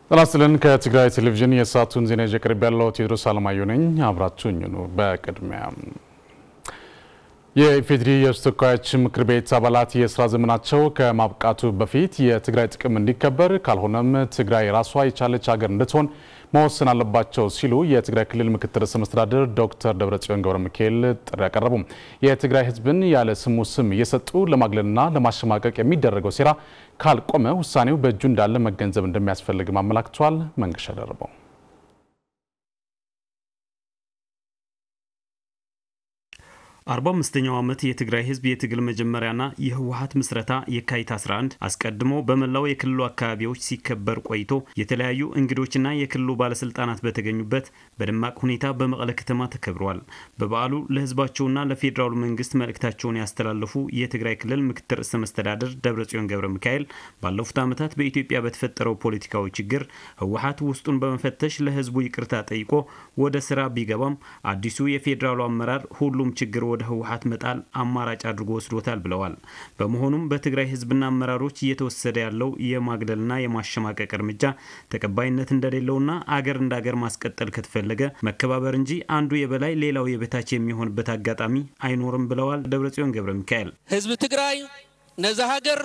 ጤና ይስጥልን። ከትግራይ ቴሌቪዥን የሰዓቱን ዜና ይዤ ቀርብ ያለው ቴዎድሮስ አለማየሁ ነኝ። አብራችሁኝ ኑ። በቅድሚያ የኢፌዴሪ የሕዝብ ተወካዮች ምክር ቤት አባላት የስራ ዘመናቸው ከማብቃቱ በፊት የትግራይ ጥቅም እንዲከበር ካልሆነም ትግራይ ራሷ የቻለች ሀገር እንድትሆን መወሰን አለባቸው ሲሉ የትግራይ ክልል ምክትል ርዕሰ መስተዳድር ዶክተር ደብረጽዮን ገብረ ሚካኤል ጥሪ ያቀረቡ። የትግራይ ሕዝብን ያለ ስሙ ስም እየሰጡ ለማግለልና ለማሸማቀቅ የሚደረገው ሴራ ካልቆመ ውሳኔው በእጁ እንዳለ መገንዘብ እንደሚያስፈልግም አመላክቷል። መንገሻ ደርበው አርባ አምስተኛው ዓመት የትግራይ ህዝብ የትግል መጀመሪያና የህወሀት ምስረታ የካቲት 11 አስቀድሞ በመላው የክልሉ አካባቢዎች ሲከበር ቆይቶ የተለያዩ እንግዶችና የክልሉ ባለስልጣናት በተገኙበት በደማቅ ሁኔታ በመቀለ ከተማ ተከብሯል። በበዓሉ ለህዝባቸውና ለፌዴራሉ መንግስት መልእክታቸውን ያስተላለፉ የትግራይ ክልል ምክትል ርዕሰ መስተዳድር ደብረጽዮን ገብረ ሚካኤል ባለፉት ዓመታት በኢትዮጵያ በተፈጠረው ፖለቲካዊ ችግር ህወሀት ውስጡን በመፈተሽ ለህዝቡ ይቅርታ ጠይቆ ወደ ስራ ቢገባም አዲሱ የፌዴራሉ አመራር ሁሉም ችግር ወደ ህወሀት መጣል አማራጭ አድርጎ ወስዶታል ብለዋል። በመሆኑም በትግራይ ህዝብና አመራሮች እየተወሰደ ያለው የማግለልና የማሸማቀቅ እርምጃ ተቀባይነት እንደሌለውና አገር እንደ አገር ማስቀጠል ከተፈለገ መከባበር እንጂ አንዱ የበላይ ሌላው የበታች የሚሆንበት አጋጣሚ አይኖርም ብለዋል ደብረጽዮን ገብረ ሚካኤል። ህዝቢ ትግራይ ነዛ ሃገር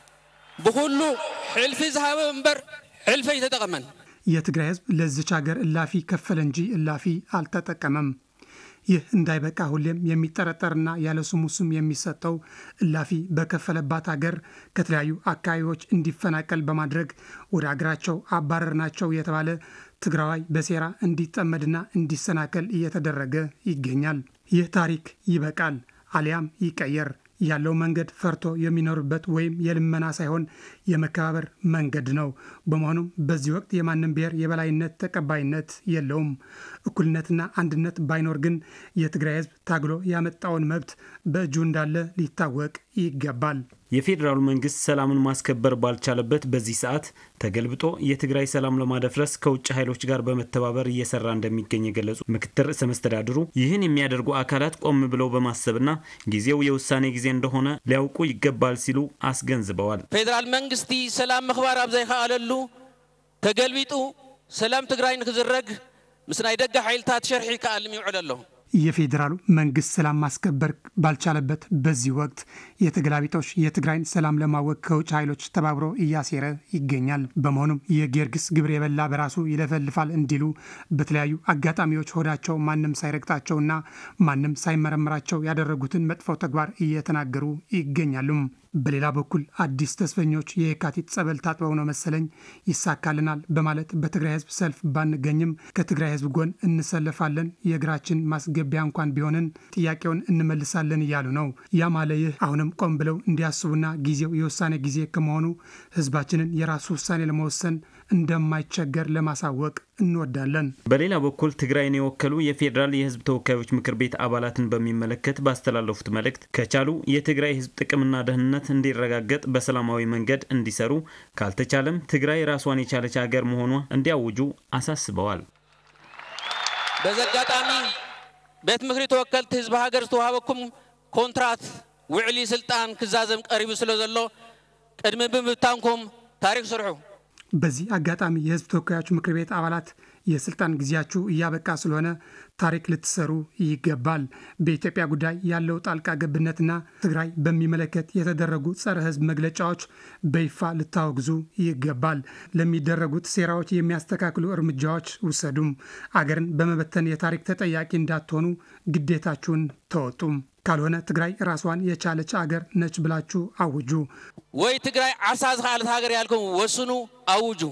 ብኩሉ ሕልፊ ዝሃበ እምበር ሕልፈ ይተጠቀመን። የትግራይ ህዝብ ለዚች ሀገር እላፊ ከፈለ እንጂ እላፊ አልተጠቀመም። ይህ እንዳይበቃ ሁሌም የሚጠረጠርና ያለ ስሙ ስም የሚሰጠው እላፊ በከፈለባት ሀገር ከተለያዩ አካባቢዎች እንዲፈናቀል በማድረግ ወደ አገራቸው አባረርናቸው የተባለ ትግራዋይ በሴራ እንዲጠመድና እንዲሰናከል እየተደረገ ይገኛል። ይህ ታሪክ ይበቃል፣ አሊያም ይቀየር። ያለው መንገድ ፈርቶ የሚኖርበት ወይም የልመና ሳይሆን የመከባበር መንገድ ነው። በመሆኑም በዚህ ወቅት የማንም ብሔር የበላይነት ተቀባይነት የለውም። እኩልነትና አንድነት ባይኖር ግን የትግራይ ህዝብ ታግሎ ያመጣውን መብት በእጁ እንዳለ ሊታወቅ ይገባል። የፌዴራሉ መንግስት ሰላምን ማስከበር ባልቻለበት በዚህ ሰዓት ተገልብጦ የትግራይ ሰላም ለማደፍረስ ከውጭ ኃይሎች ጋር በመተባበር እየሰራ እንደሚገኝ የገለጹ ምክትል ርዕሰ መስተዳድሩ ይህን የሚያደርጉ አካላት ቆም ብለው በማሰብና ጊዜው የውሳኔ ጊዜ እንደሆነ ሊያውቁ ይገባል ሲሉ አስገንዝበዋል። ፌደራል መንግስቲ ሰላም ምኽባር ኣብ ዘይከኣለሉ ተገልቢጡ ሰላም ትግራይ ንክዝረግ ምስ ናይ ደገ ሓይልታት ሸርሒ ከኣልም ይውዕል ኣለሁ የፌዴራሉ መንግስት ሰላም ማስከበር ባልቻለበት በዚህ ወቅት የተገላቢጦሽ የትግራይን ሰላም ለማወቅ ከውጭ ኃይሎች ተባብሮ እያሴረ ይገኛል። በመሆኑም የጊዮርጊስ ግብር የበላ በራሱ ይለፈልፋል እንዲሉ በተለያዩ አጋጣሚዎች ሆዳቸው ማንም ሳይረግጣቸውና ማንም ሳይመረምራቸው ያደረጉትን መጥፎ ተግባር እየተናገሩ ይገኛሉ። በሌላ በኩል አዲስ ተስፈኞች የካቲት ጸበል ታጥበው ነው መሰለኝ ይሳካልናል በማለት በትግራይ ህዝብ ሰልፍ ባንገኝም ከትግራይ ህዝብ ጎን እንሰለፋለን፣ የእግራችን ማስገቢያ እንኳን ቢሆንን ጥያቄውን እንመልሳለን እያሉ ነው። ያ ማለ ይህ አሁንም ቆም ብለው እንዲያስቡና ጊዜው የውሳኔ ጊዜ ከመሆኑ ህዝባችንን የራሱ ውሳኔ ለመወሰን እንደማይቸገር ለማሳወቅ እንወዳለን። በሌላ በኩል ትግራይን የወከሉ የፌዴራል የህዝብ ተወካዮች ምክር ቤት አባላትን በሚመለከት ባስተላለፉት መልእክት ከቻሉ የትግራይ ህዝብ ጥቅምና ደህንነት እንዲረጋገጥ በሰላማዊ መንገድ እንዲሰሩ፣ ካልተቻለም ትግራይ ራሷን የቻለች ሀገር መሆኗ እንዲያውጁ አሳስበዋል። በዚ አጋጣሚ ቤት ምክሪ ተወከልቲ ህዝቢ ሃገር ዝተዋሃበኩም ኮንትራት ውዕሊ ስልጣን ክዛዘም ቀሪቡ ስለ ዘሎ ቅድሚ ብምብታንኩም ታሪክ ስርሑ። በዚህ አጋጣሚ የህዝብ ተወካዮች ምክር ቤት አባላት የስልጣን ጊዜያችሁ እያበቃ ስለሆነ ታሪክ ልትሰሩ ይገባል። በኢትዮጵያ ጉዳይ ያለው ጣልቃ ገብነትና ትግራይ በሚመለከት የተደረጉ ጸረ ህዝብ መግለጫዎች በይፋ ልታወግዙ ይገባል። ለሚደረጉት ሴራዎች የሚያስተካክሉ እርምጃዎች ውሰዱም። አገርን በመበተን የታሪክ ተጠያቂ እንዳትሆኑ ግዴታችሁን ተወጡም። ካልሆነ ትግራይ ራሷን የቻለች አገር ነች ብላችሁ አውጁ። ወይ ትግራይ ዓሳ ዝኸኣለት ሃገር ያልኩም ወስኑ፣ አውጁ።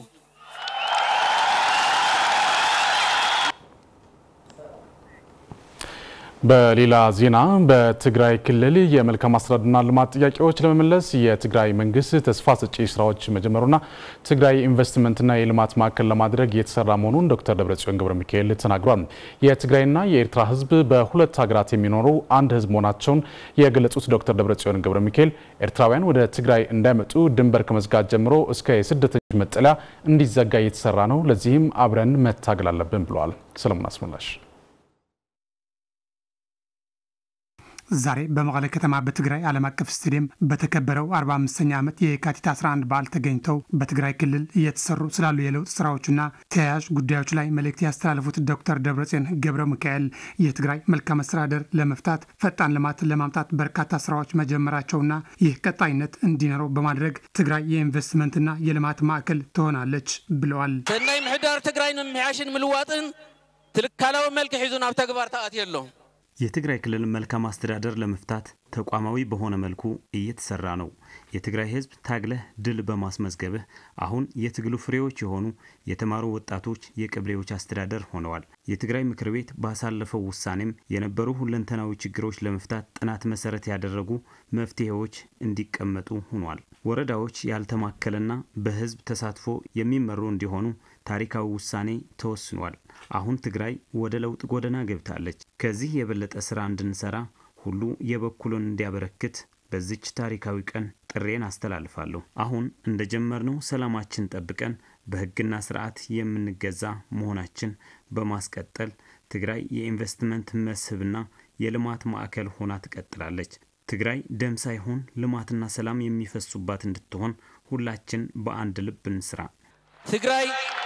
በሌላ ዜና በትግራይ ክልል የመልካም አስተዳደርና ልማት ጥያቄዎች ለመመለስ የትግራይ መንግስት ተስፋ ሰጪ ስራዎች መጀመሩና ትግራይ ኢንቨስትመንትና የልማት ማዕከል ለማድረግ እየተሰራ መሆኑን ዶክተር ደብረጽዮን ገብረ ሚካኤል ተናግሯል። የትግራይና የኤርትራ ህዝብ በሁለት ሀገራት የሚኖሩ አንድ ህዝብ መሆናቸውን የገለጹት ዶክተር ደብረጽዮን ገብረ ሚካኤል ኤርትራውያን ወደ ትግራይ እንዳይመጡ ድንበር ከመዝጋት ጀምሮ እስከ የስደተኞች መጠለያ እንዲዘጋ እየተሰራ ነው። ለዚህም አብረን መታገል አለብን ብለዋል። ሰለሞን አስመላሽ ዛሬ በመቀለ ከተማ በትግራይ ዓለም አቀፍ ስቴዲየም በተከበረው 45ኛ ዓመት የካቲት 11 በዓል ተገኝተው በትግራይ ክልል እየተሰሩ ስላሉ የለውጥ ስራዎችና ተያያዥ ጉዳዮች ላይ መልእክት ያስተላለፉት ዶክተር ደብረጽዮን ገብረ ሚካኤል የትግራይ መልካም አስተዳደር ለመፍታት ፈጣን ልማት ለማምጣት በርካታ ስራዎች መጀመራቸውና ይህ ቀጣይነት እንዲኖረው በማድረግ ትግራይ የኢንቨስትመንትና የልማት ማዕከል ትሆናለች ብለዋል። ሰናይ ምሕዳር ትግራይ ንምምሕያሽን ምልዋጥን ትልካላዊ መልክዕ ሒዙ ናብ ተግባር ተኣትዮ ኣሎ የትግራይ ክልል መልካም አስተዳደር ለመፍታት ተቋማዊ በሆነ መልኩ እየተሰራ ነው። የትግራይ ሕዝብ ታግለህ ድል በማስመዝገብህ አሁን የትግሉ ፍሬዎች የሆኑ የተማሩ ወጣቶች የቀበሌዎች አስተዳደር ሆነዋል። የትግራይ ምክር ቤት ባሳለፈው ውሳኔም የነበሩ ሁለንተናዊ ችግሮች ለመፍታት ጥናት መሰረት ያደረጉ መፍትሄዎች እንዲቀመጡ ሆኗል። ወረዳዎች ያልተማከለና በህዝብ ተሳትፎ የሚመሩ እንዲሆኑ ታሪካዊ ውሳኔ ተወስኗል። አሁን ትግራይ ወደ ለውጥ ጎዳና ገብታለች። ከዚህ የበለጠ ስራ እንድንሰራ ሁሉ የበኩሉን እንዲያበረክት በዚች ታሪካዊ ቀን ጥሬን አስተላልፋለሁ። አሁን እንደጀመርነው ሰላማችን ጠብቀን በህግና ስርዓት የምንገዛ መሆናችን በማስቀጠል ትግራይ የኢንቨስትመንት መስህብና የልማት ማዕከል ሆና ትቀጥላለች። ትግራይ ደም ሳይሆን ልማትና ሰላም የሚፈሱባት እንድትሆን ሁላችን በአንድ ልብ እንስራ። ትግራይ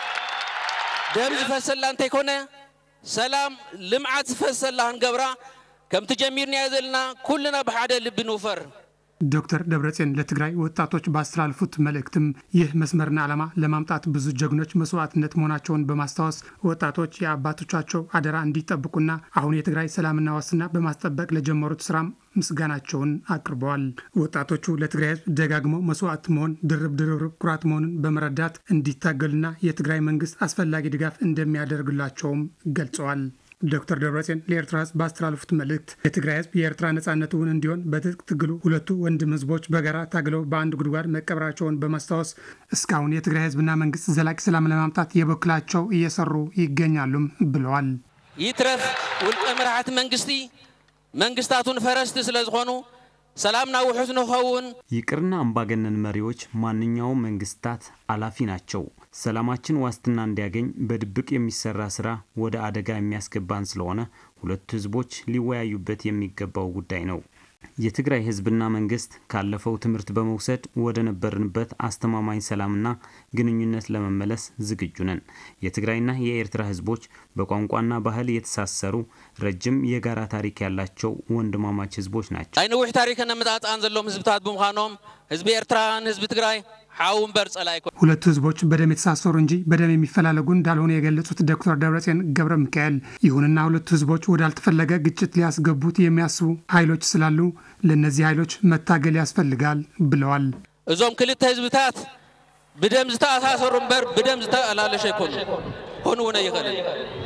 ደም ዝፈሰላ እንተይኮነ ሰላም ልምዓት ዝፈሰላ ክንገብራ ከምቲ ጀሚርናዮ ዘለና ኩልና ብሓደ ልቢ ንውፈር ዶክተር ደብረጽዮን ለትግራይ ወጣቶች ባስተላለፉት መልእክትም ይህ መስመርና ዓላማ ለማምጣት ብዙ ጀግኖች መስዋዕትነት መሆናቸውን በማስታወስ ወጣቶች የአባቶቻቸው አደራ እንዲጠብቁና አሁን የትግራይ ሰላምና ዋስትና በማስጠበቅ ለጀመሩት ስራም ምስጋናቸውን አቅርበዋል። ወጣቶቹ ለትግራይ ሕዝብ ደጋግመው መስዋዕት መሆን ድርብ ድርብ ኩራት መሆኑን በመረዳት እንዲታገሉና የትግራይ መንግስት አስፈላጊ ድጋፍ እንደሚያደርግላቸውም ገልጸዋል። ዶክተር ደብረጽዮን ለኤርትራ ህዝብ ባስተላለፉት መልእክት የትግራይ ህዝብ የኤርትራ ነጻነት እውን እንዲሆን በትጥቅ ትግሉ ሁለቱ ወንድም ህዝቦች በጋራ ታግለው በአንድ ጉድጓድ መቀበራቸውን በማስታወስ እስካሁን የትግራይ ህዝብና መንግስት ዘላቂ ሰላም ለማምጣት የበኩላቸው እየሰሩ ይገኛሉም ብለዋል። ይትረፍ ውልቀ መራሕቲ መንግስቲ መንግስታቱን ፈረስቲ ስለ ዝኾኑ ሰላምና ውሑስ ንኸውን ይቅርና አምባገነን መሪዎች ማንኛውም መንግስታት አላፊ ናቸው። ሰላማችን ዋስትና እንዲያገኝ በድብቅ የሚሰራ ስራ ወደ አደጋ የሚያስገባን ስለሆነ ሁለቱ ህዝቦች ሊወያዩበት የሚገባው ጉዳይ ነው። የትግራይ ህዝብና መንግስት ካለፈው ትምህርት በመውሰድ ወደ ነበርንበት አስተማማኝ ሰላምና ግንኙነት ለመመለስ ዝግጁ ነን። የትግራይና የኤርትራ ህዝቦች በቋንቋና ባህል የተሳሰሩ ረጅም የጋራ ታሪክ ያላቸው ወንድማማች ህዝቦች ናቸው። ናይ ነዊሕ ታሪክን ኣመጣጥኣን ዘለዎም ህዝብታት ብምዃኖም ህዝቢ ኤርትራን ህዝቢ ትግራይ ሓው እምበር ጸላይ ኣይኮ ሁለቱ ህዝቦች በደም የተሳሰሩ እንጂ በደም የሚፈላለጉ እንዳልሆኑ የገለጹት ዶክተር ደብረጽዮን ገብረ ሚካኤል፣ ይሁንና ሁለቱ ህዝቦች ወዳልተፈለገ ግጭት ሊያስገቡት የሚያስቡ ኃይሎች ስላሉ ለእነዚህ ኃይሎች መታገል ያስፈልጋል ብለዋል። እዞም ክልተ ህዝብታት ብደም ዝተኣሳሰሩ እምበር ብደም ዝተኣላለሸ ኣይኮኑ ሆኑ እውን ኣይኽእልን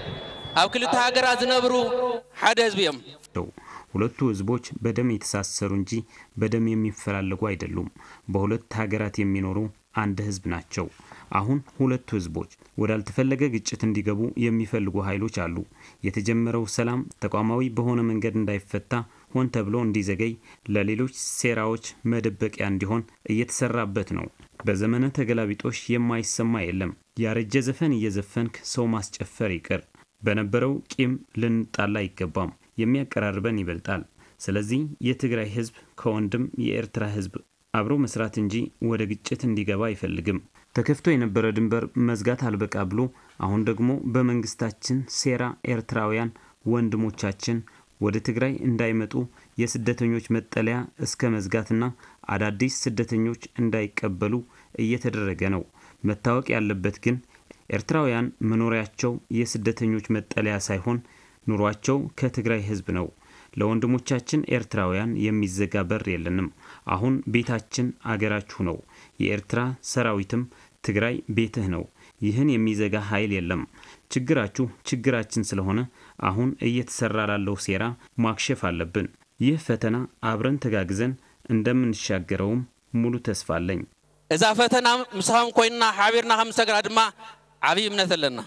ኣብ ክልተ ሃገራት ዝነብሩ ሓደ ህዝቢ እዮም ሁለቱ ህዝቦች በደም የተሳሰሩ እንጂ በደም የሚፈላለጉ አይደሉም። በሁለት ሀገራት የሚኖሩ አንድ ህዝብ ናቸው። አሁን ሁለቱ ህዝቦች ወዳልተፈለገ ግጭት እንዲገቡ የሚፈልጉ ኃይሎች አሉ። የተጀመረው ሰላም ተቋማዊ በሆነ መንገድ እንዳይፈታ ሆን ተብሎ እንዲዘገይ፣ ለሌሎች ሴራዎች መደበቂያ እንዲሆን እየተሰራበት ነው። በዘመነ ተገላቢጦሽ የማይሰማ የለም። ያረጀ ዘፈን እየዘፈንክ ሰው ማስጨፈር ይቅር። በነበረው ቂም ልንጣላ አይገባም። የሚያቀራርበን ይበልጣል። ስለዚህ የትግራይ ህዝብ ከወንድም የኤርትራ ህዝብ አብሮ መስራት እንጂ ወደ ግጭት እንዲገባ አይፈልግም። ተከፍቶ የነበረ ድንበር መዝጋት አልበቃ ብሎ አሁን ደግሞ በመንግስታችን ሴራ ኤርትራውያን ወንድሞቻችን ወደ ትግራይ እንዳይመጡ የስደተኞች መጠለያ እስከ መዝጋትና አዳዲስ ስደተኞች እንዳይቀበሉ እየተደረገ ነው። መታወቅ ያለበት ግን ኤርትራውያን መኖሪያቸው የስደተኞች መጠለያ ሳይሆን ኑሯቸው ከትግራይ ህዝብ ነው። ለወንድሞቻችን ኤርትራውያን የሚዘጋ በር የለንም። አሁን ቤታችን አገራችሁ ነው። የኤርትራ ሰራዊትም ትግራይ ቤትህ ነው። ይህን የሚዘጋ ኃይል የለም። ችግራችሁ ችግራችን ስለሆነ አሁን እየተሰራ ላለው ሴራ ማክሸፍ አለብን። ይህ ፈተና አብረን ተጋግዘን እንደምንሻገረውም ሙሉ ተስፋ አለኝ። እዛ ፈተና ምስኻም ኮይንና ሓቢርና ከም ዝሰግራ ድማ ዓብዪ እምነት ኣለና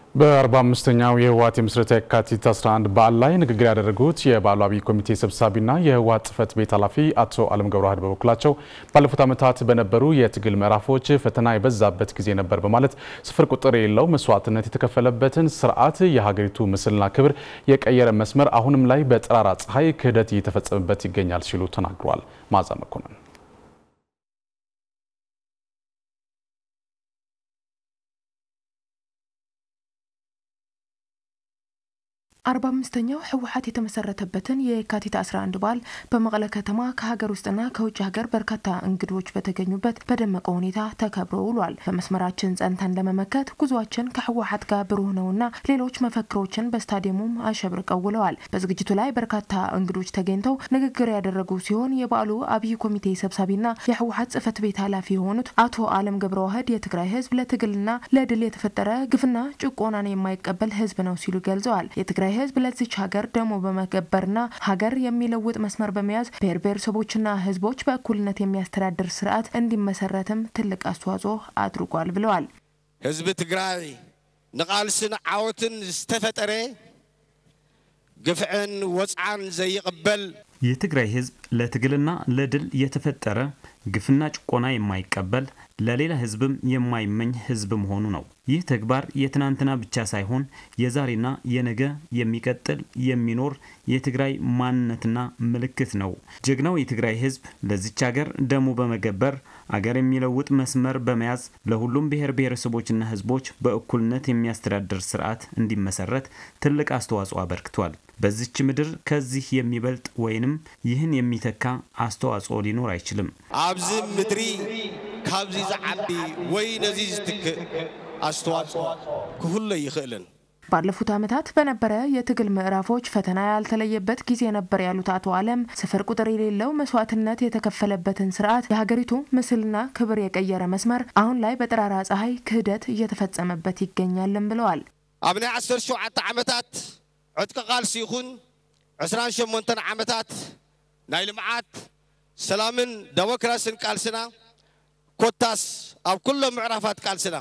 በ45ኛው የህወሓት የምስረታ የካቲት 11 በዓል ላይ ንግግር ያደረጉት የበዓሉ አብይ ኮሚቴ ሰብሳቢና የህወሓት ጽህፈት ቤት ኃላፊ አቶ አለም ገብረዋህድ በበኩላቸው ባለፉት ዓመታት በነበሩ የትግል ምዕራፎች ፈተና የበዛበት ጊዜ ነበር በማለት ስፍር ቁጥር የሌለው መስዋዕትነት የተከፈለበትን ስርዓት የሀገሪቱ ምስልና ክብር የቀየረ መስመር አሁንም ላይ በጠራራ ፀሐይ ክህደት እየተፈጸመበት ይገኛል ሲሉ ተናግረዋል። ማዛ መኮንን አርባ አምስተኛው ህወሓት የተመሰረተበትን የካቲት 11 በዓል በመቀለ ከተማ ከሀገር ውስጥና ከውጭ ሀገር በርካታ እንግዶች በተገኙበት በደመቀ ሁኔታ ተከብሮ ውሏል። በመስመራችን ጸንተን ለመመከት ጉዟችን ከህወሓት ጋር ብሩህ ነውና ሌሎች መፈክሮችን በስታዲየሙም አሸብርቀው ውለዋል። በዝግጅቱ ላይ በርካታ እንግዶች ተገኝተው ንግግር ያደረጉ ሲሆን የበዓሉ አብይ ኮሚቴ ሰብሳቢና የህወሓት ጽህፈት ቤት ኃላፊ የሆኑት አቶ አለም ገብረዋህድ የትግራይ ህዝብ ለትግልና ለድል የተፈጠረ ግፍና ጭቆናን የማይቀበል ህዝብ ነው ሲሉ ገልጸዋል። የትግራይ ህዝብ ለዚች ሀገር ደሞ በመገበርና ሀገር የሚለውጥ መስመር በመያዝ ብሔር ብሔረሰቦችና ህዝቦች በእኩልነት የሚያስተዳድር ስርዓት እንዲመሰረትም ትልቅ አስተዋጽኦ አድርጓል ብለዋል። ህዝቢ ትግራይ ንቃልስን ዓወትን ዝተፈጠረ ግፍዕን ወፅዓን ዘይቅበል የትግራይ ህዝብ ለትግልና ለድል የተፈጠረ ግፍና ጭቆና የማይቀበል ለሌላ ህዝብም የማይመኝ ህዝብ መሆኑ ነው። ይህ ተግባር የትናንትና ብቻ ሳይሆን የዛሬና የነገ የሚቀጥል የሚኖር የትግራይ ማንነትና ምልክት ነው። ጀግናው የትግራይ ህዝብ ለዚች ሀገር ደሙ በመገበር አገር የሚለውጥ መስመር በመያዝ ለሁሉም ብሔር ብሔረሰቦችና ህዝቦች በእኩልነት የሚያስተዳድር ስርዓት እንዲመሰረት ትልቅ አስተዋጽኦ አበርክቷል። በዚች ምድር ከዚህ የሚበልጥ ወይንም ይህን የሚተካ አስተዋጽኦ ሊኖር አይችልም። ኣብዚ ምድሪ ካብዚ ዝዓቢ ወይ ነዚ ዝትክእ አስተዋጽኦ ክህሎ ይኽእልን ባለፉት ዓመታት በነበረ የትግል ምዕራፎች ፈተና ያልተለየበት ጊዜ ነበር ያሉት አቶ አለም ስፍር ቁጥር የሌለው መስዋዕትነት የተከፈለበትን ስርዓት የሀገሪቱ ምስልና ክብር የቀየረ መስመር አሁን ላይ በጠራራ ፀሐይ ክህደት እየተፈጸመበት ይገኛልን ብለዋል። ኣብ ናይ 17 ዓመታት ዕጥቂ ቃልሲ ይኹን 28 ዓመታት ናይ ልምዓት ሰላምን ዴሞክራስን ቃልስና ኮታስ ኣብ ኩሎም ምዕራፋት ቃልስና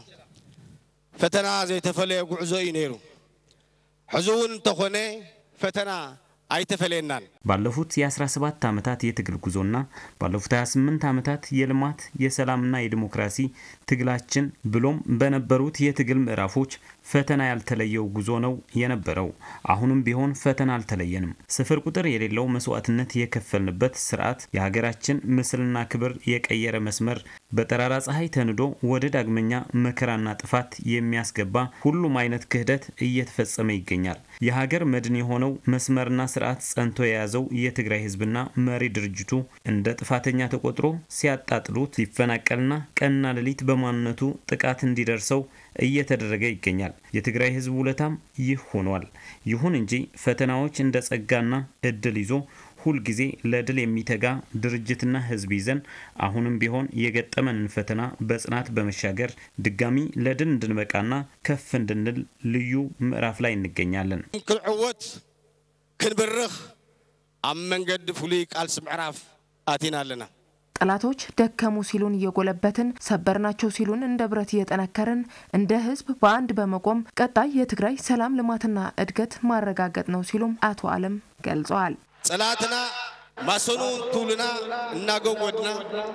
ፈተና ዘይተፈለየ ጉዕዞ እዩ ነይሩ ሕዚ እውን እንተኾነ ፈተና አይተፈለናል። ባለፉት የ17 ዓመታት የትግል ጉዞና ባለፉት 28 ዓመታት የልማት የሰላምና የዲሞክራሲ ትግላችን ብሎም በነበሩት የትግል ምዕራፎች ፈተና ያልተለየው ጉዞ ነው የነበረው። አሁንም ቢሆን ፈተና አልተለየንም። ስፍር ቁጥር የሌለው መስዋዕትነት የከፈልንበት ስርዓት የሀገራችን ምስልና ክብር የቀየረ መስመር በጠራራ ፀሐይ ተንዶ ወደ ዳግመኛ መከራና ጥፋት የሚያስገባ ሁሉም አይነት ክህደት እየተፈጸመ ይገኛል። የሀገር መድን የሆነው መስመርና ስርዓት ጸንቶ የያዘው የትግራይ ህዝብና መሪ ድርጅቱ እንደ ጥፋተኛ ተቆጥሮ ሲያጣጥሉት ሲፈናቀልና ቀንና ሌሊት በማንነቱ ጥቃት እንዲደርሰው እየተደረገ ይገኛል። የትግራይ ህዝብ ውለታም ይህ ሆኗል። ይሁን እንጂ ፈተናዎች እንደ ጸጋና እድል ይዞ ሁልጊዜ ለድል የሚተጋ ድርጅትና ህዝብ ይዘን አሁንም ቢሆን የገጠመንን ፈተና በጽናት በመሻገር ድጋሚ ለድል እንድንበቃና ከፍ እንድንል ልዩ ምዕራፍ ላይ እንገኛለን። ክንዕወት ክንብርኽ ኣብ መንገዲ ፍሉይ ቃልሲ ምዕራፍ ኣቲና ኣለና ጠላቶች ደከሙ ሲሉን እየጎለበትን ሰበርናቸው ሲሉን እንደ ብረት እየጠነከርን እንደ ህዝብ በአንድ በመቆም ቀጣይ የትግራይ ሰላም ልማትና እድገት ማረጋገጥ ነው ሲሉም አቶ አለም ገልጸዋል። ጸላትና ማሰኑ ትውልና እናገወድና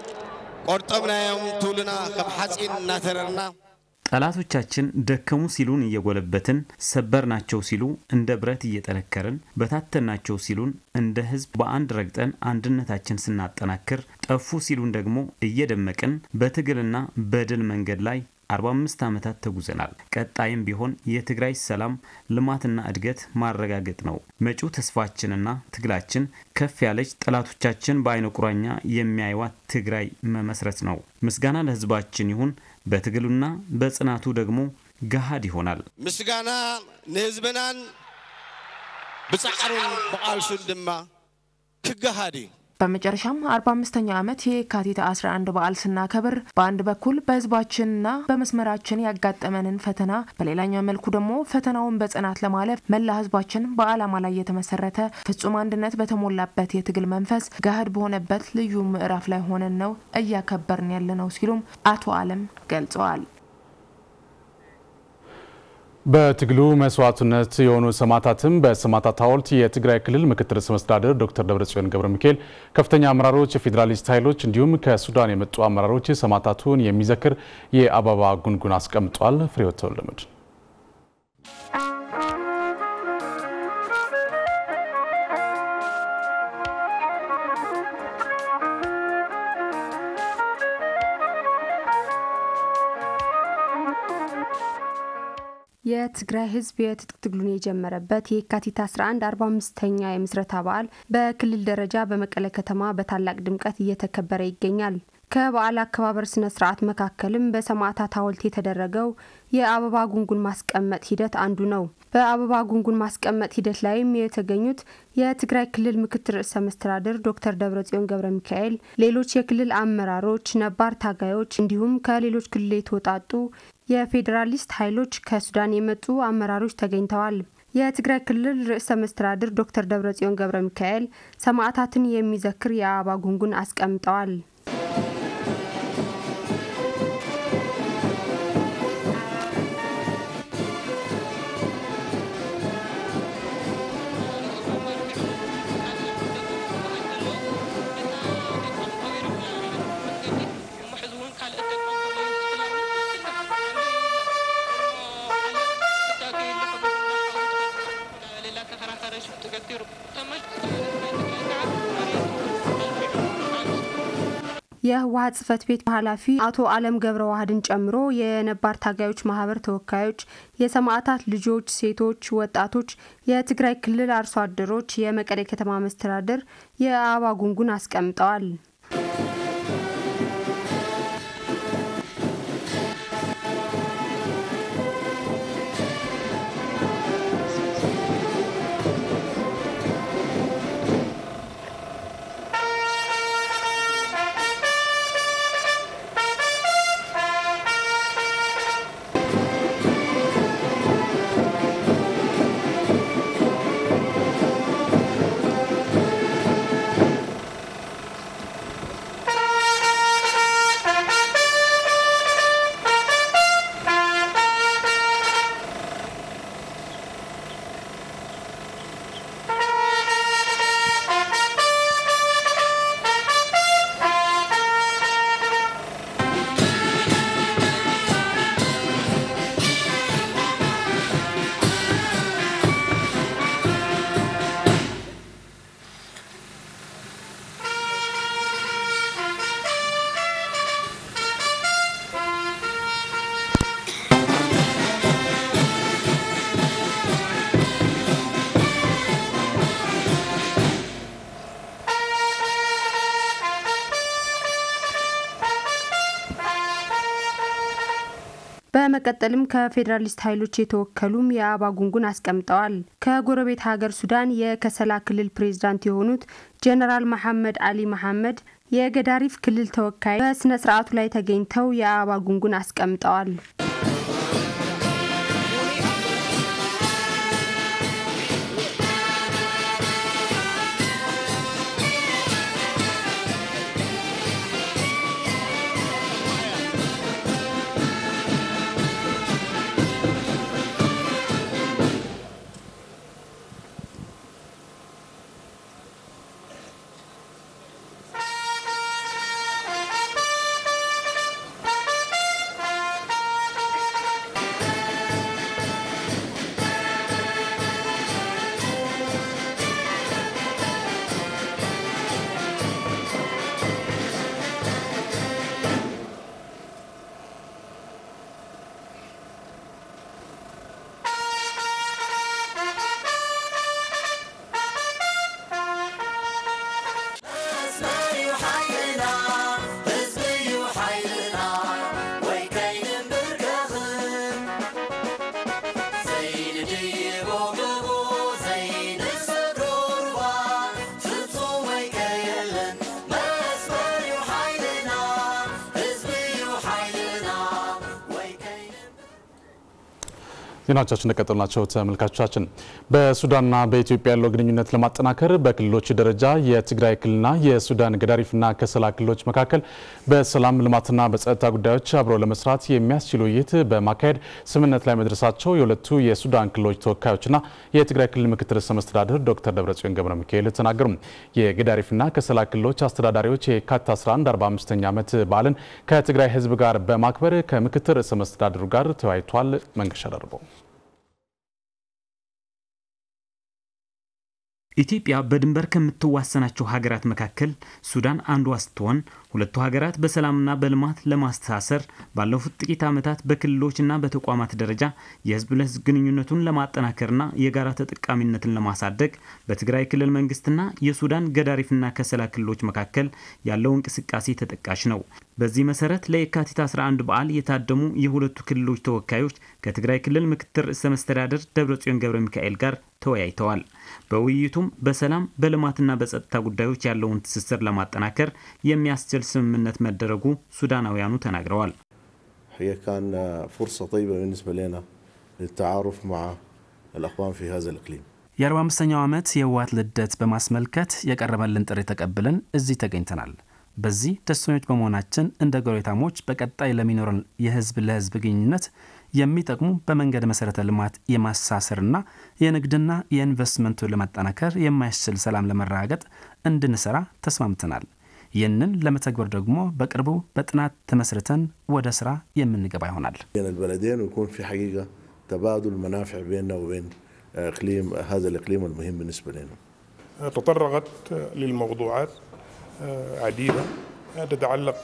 ቆርጠምናዮም ትውልና ከም ሓፂን እናተረርና ጠላቶቻችን ደከሙ ሲሉን እየጎለበትን ሰበርናቸው ሲሉ እንደ ብረት እየጠነከርን በታተናቸው ሲሉን እንደ ህዝብ በአንድ ረግጠን አንድነታችን ስናጠናክር ጠፉ ሲሉን ደግሞ እየደመቅን በትግልና በድል መንገድ ላይ 45 ዓመታት ተጉዘናል። ቀጣይም ቢሆን የትግራይ ሰላም ልማትና እድገት ማረጋገጥ ነው። መጪው ተስፋችንና ትግላችን ከፍ ያለች ጠላቶቻችን በአይነ ቁራኛ የሚያይዋት ትግራይ መመስረት ነው። ምስጋና ለህዝባችን ይሁን። በትግሉና በጽናቱ ደግሞ ገሃድ ይሆናል። ምስጋና ንህዝብናን ብፃዕሩን ብቃልሱን ድማ ክገሃድ እዩ። በመጨረሻም አርባ አምስተኛው ዓመት የካቲት 11 በዓል ስናከብር በአንድ በኩል በህዝባችንና በመስመራችን ያጋጠመንን ፈተና፣ በሌላኛው መልኩ ደግሞ ፈተናውን በጽናት ለማለፍ መላ ህዝባችን በዓላማ ላይ የተመሰረተ ፍጹም አንድነት በተሞላበት የትግል መንፈስ ገሃድ በሆነበት ልዩ ምዕራፍ ላይ ሆነን ነው እያከበርን ያለ ነው ሲሉም አቶ አለም ገልጸዋል። በትግሉ መስዋዕትነት የሆኑ ሰማዕታትም በሰማዕታት ሐውልት የትግራይ ክልል ምክትል ርዕሰ መስተዳድር ዶክተር ደብረጽዮን ገብረ ሚካኤል ከፍተኛ አመራሮች፣ የፌዴራሊስት ኃይሎች እንዲሁም ከሱዳን የመጡ አመራሮች ሰማዕታቱን የሚዘክር የአበባ ጉንጉን አስቀምጧል። ፍሬሕይወት ተወልደመድህን የትግራይ ሕዝብ የትጥቅ ትግሉን የጀመረበት የካቲት 11 45ኛ የምስረታ በዓል በክልል ደረጃ በመቀለ ከተማ በታላቅ ድምቀት እየተከበረ ይገኛል። ከበዓል አከባበር ስነ ስርዓት መካከልም በሰማዕታት ሐውልት የተደረገው የአበባ ጉንጉን ማስቀመጥ ሂደት አንዱ ነው። በአበባ ጉንጉን ማስቀመጥ ሂደት ላይም የተገኙት የትግራይ ክልል ምክትል ርዕሰ መስተዳድር ዶክተር ደብረጽዮን ገብረ ሚካኤል፣ ሌሎች የክልል አመራሮች፣ ነባር ታጋዮች እንዲሁም ከሌሎች ክልል የተወጣጡ የፌዴራሊስት ኃይሎች ከሱዳን የመጡ አመራሮች ተገኝተዋል። የትግራይ ክልል ርዕሰ መስተዳድር ዶክተር ደብረጽዮን ገብረ ሚካኤል ሰማዕታትን የሚዘክር የአበባ ጉንጉን አስቀምጠዋል። የህወሀት ጽህፈት ቤት ኃላፊ አቶ አለም ገብረ ዋህድን ጨምሮ የነባር ታጋዮች ማህበር ተወካዮች፣ የሰማዕታት ልጆች፣ ሴቶች፣ ወጣቶች፣ የትግራይ ክልል አርሶ አደሮች፣ የመቀሌ ከተማ መስተዳደር የአበባ ጉንጉን አስቀምጠዋል። በመቀጠልም ከፌዴራሊስት ኃይሎች የተወከሉም የአበባ ጉንጉን አስቀምጠዋል። ከጎረቤት ሀገር ሱዳን የከሰላ ክልል ፕሬዝዳንት የሆኑት ጀነራል መሐመድ አሊ መሐመድ የገዳሪፍ ክልል ተወካይ በስነ ስርዓቱ ላይ ተገኝተው የአበባ ጉንጉን አስቀምጠዋል። ዜናዎቻችን እንደቀጠሉ ናቸው። ተመልካቾቻችን በሱዳንና በኢትዮጵያ ያለው ግንኙነት ለማጠናከር በክልሎች ደረጃ የትግራይ ክልልና የሱዳን ገዳሪፍና ከሰላ ክልሎች መካከል በሰላም ልማትና በጸጥታ ጉዳዮች አብረው ለመስራት የሚያስችል ውይይት በማካሄድ ስምምነት ላይ መድረሳቸው የሁለቱ የሱዳን ክልሎች ተወካዮችና የትግራይ ክልል ምክትል ርዕሰ መስተዳድር ዶክተር ደብረጽዮን ገብረ ሚካኤል ተናገሩ። የገዳሪፍና ከሰላ ክልሎች አስተዳዳሪዎች የካቲት 11 45ኛ ዓመት በዓልን ከትግራይ ሕዝብ ጋር በማክበር ከምክትል ርዕሰ መስተዳድሩ ጋር ተወያይቷል። መንገሻ ደርበው ኢትዮጵያ በድንበር ከምትዋሰናቸው ሀገራት መካከል ሱዳን አንዷ ስትሆን ሁለቱ ሀገራት በሰላምና በልማት ለማስተሳሰር ባለፉት ጥቂት ዓመታት በክልሎችና በተቋማት ደረጃ የህዝብ ለህዝብ ግንኙነቱን ለማጠናከርና የጋራ ተጠቃሚነትን ለማሳደግ በትግራይ ክልል መንግስትና የሱዳን ገዳሪፍና ከሰላ ክልሎች መካከል ያለው እንቅስቃሴ ተጠቃሽ ነው። በዚህ መሰረት ለየካቲት 11 በዓል የታደሙ የሁለቱ ክልሎች ተወካዮች ከትግራይ ክልል ምክትል ርዕሰ መስተዳደር ደብረጽዮን ገብረ ሚካኤል ጋር ተወያይተዋል። በውይይቱም በሰላም በልማትና በጸጥታ ጉዳዮች ያለውን ትስስር ለማጠናከር የሚያስችል ስምምነት መደረጉ ሱዳናውያኑ ተናግረዋል። هي كان فرصة طيبة بالنسبة لنا للتعارف مع الأخوان في هذا الإقليم የአርባ አምስተኛው ዓመት የህወሓት ልደት በማስመልከት የቀረበልን ጥሪ ተቀብለን እዚህ ተገኝተናል። በዚህ ደስተኞች በመሆናችን እንደ ጎረቤታሞች በቀጣይ ለሚኖረን የህዝብ ለህዝብ ግንኙነት የሚጠቅሙ በመንገድ መሰረተ ልማት የማሳሰርና የንግድና የኢንቨስትመንቱ ለማጠናከር የማያስችል ሰላም ለመረጋገጥ እንድንሰራ ተስማምተናል። ይህንን ለመተግበር ደግሞ በቅርቡ በጥናት ተመስርተን ወደ ስራ የምንገባ ይሆናል። بين البلدين ويكون في حقيقة تبادل منافع بيننا وبين إقليم هذا الإقليم المهم بالنسبة لنا تطرقت للموضوعات عديدة تتعلق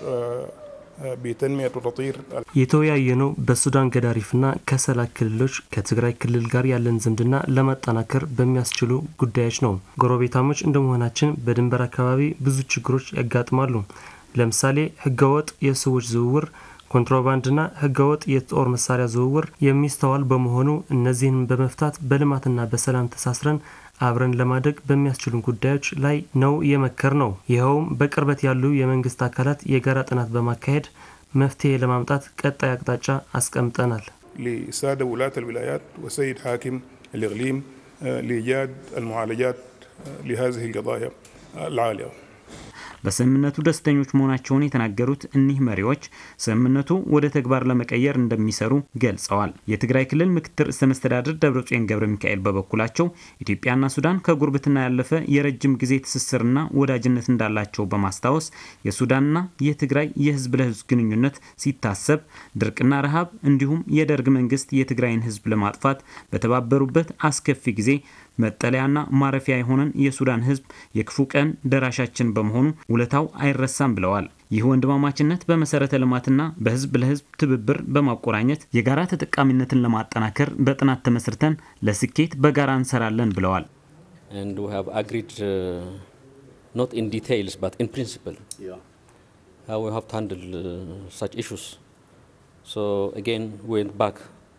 بتنمية وتطوير የተወያየነው በሱዳን ገዳሪፍና ከሰላ ክልሎች ከትግራይ ክልል ጋር ያለን ዝምድና ለማጠናከር በሚያስችሉ ጉዳዮች ነው። ጎረቤታሞች እንደመሆናችን በድንበር አካባቢ ብዙ ችግሮች ያጋጥማሉ። ለምሳሌ ህገወጥ የሰዎች ዝውውር፣ ኮንትሮባንድና ህገወጥ የጦር መሳሪያ ዝውውር የሚስተዋል በመሆኑ እነዚህን በመፍታት በልማትና በሰላም ተሳስረን አብረን ለማደግ በሚያስችሉ ጉዳዮች ላይ ነው የመከር ነው። ይኸውም በቅርበት ያሉ የመንግስት አካላት የጋራ ጥናት በማካሄድ መፍትሄ ለማምጣት ቀጣይ አቅጣጫ አስቀምጠናል። لسادة ولاة الولايات والسيد حاكم الإقليم لإيجاد المعالجات لهذه القضايا العالية በስምምነቱ ደስተኞች መሆናቸውን የተናገሩት እኒህ መሪዎች ስምምነቱ ወደ ተግባር ለመቀየር እንደሚሰሩ ገልጸዋል። የትግራይ ክልል ምክትል ርዕሰ መስተዳድር ደብረጽዮን ገብረ ሚካኤል በበኩላቸው ኢትዮጵያና ሱዳን ከጉርብትና ያለፈ የረጅም ጊዜ ትስስርና ወዳጅነት እንዳላቸው በማስታወስ የሱዳንና የትግራይ የህዝብ ለህዝብ ግንኙነት ሲታሰብ ድርቅና ረሃብ እንዲሁም የደርግ መንግስት የትግራይን ህዝብ ለማጥፋት በተባበሩበት አስከፊ ጊዜ መጠለያና ማረፊያ የሆነን የሱዳን ህዝብ የክፉ ቀን ደራሻችን በመሆኑ ውለታው አይረሳም ብለዋል። ይህ ወንድማማችነት በመሰረተ ልማትና በህዝብ ለህዝብ ትብብር በማቆራኘት የጋራ ተጠቃሚነትን ለማጠናከር በጥናት ተመስርተን ለስኬት በጋራ እንሰራለን ብለዋል። And we have agreed, uh, not in details, but in principle, how we have to handle uh, such issues. So again, we went back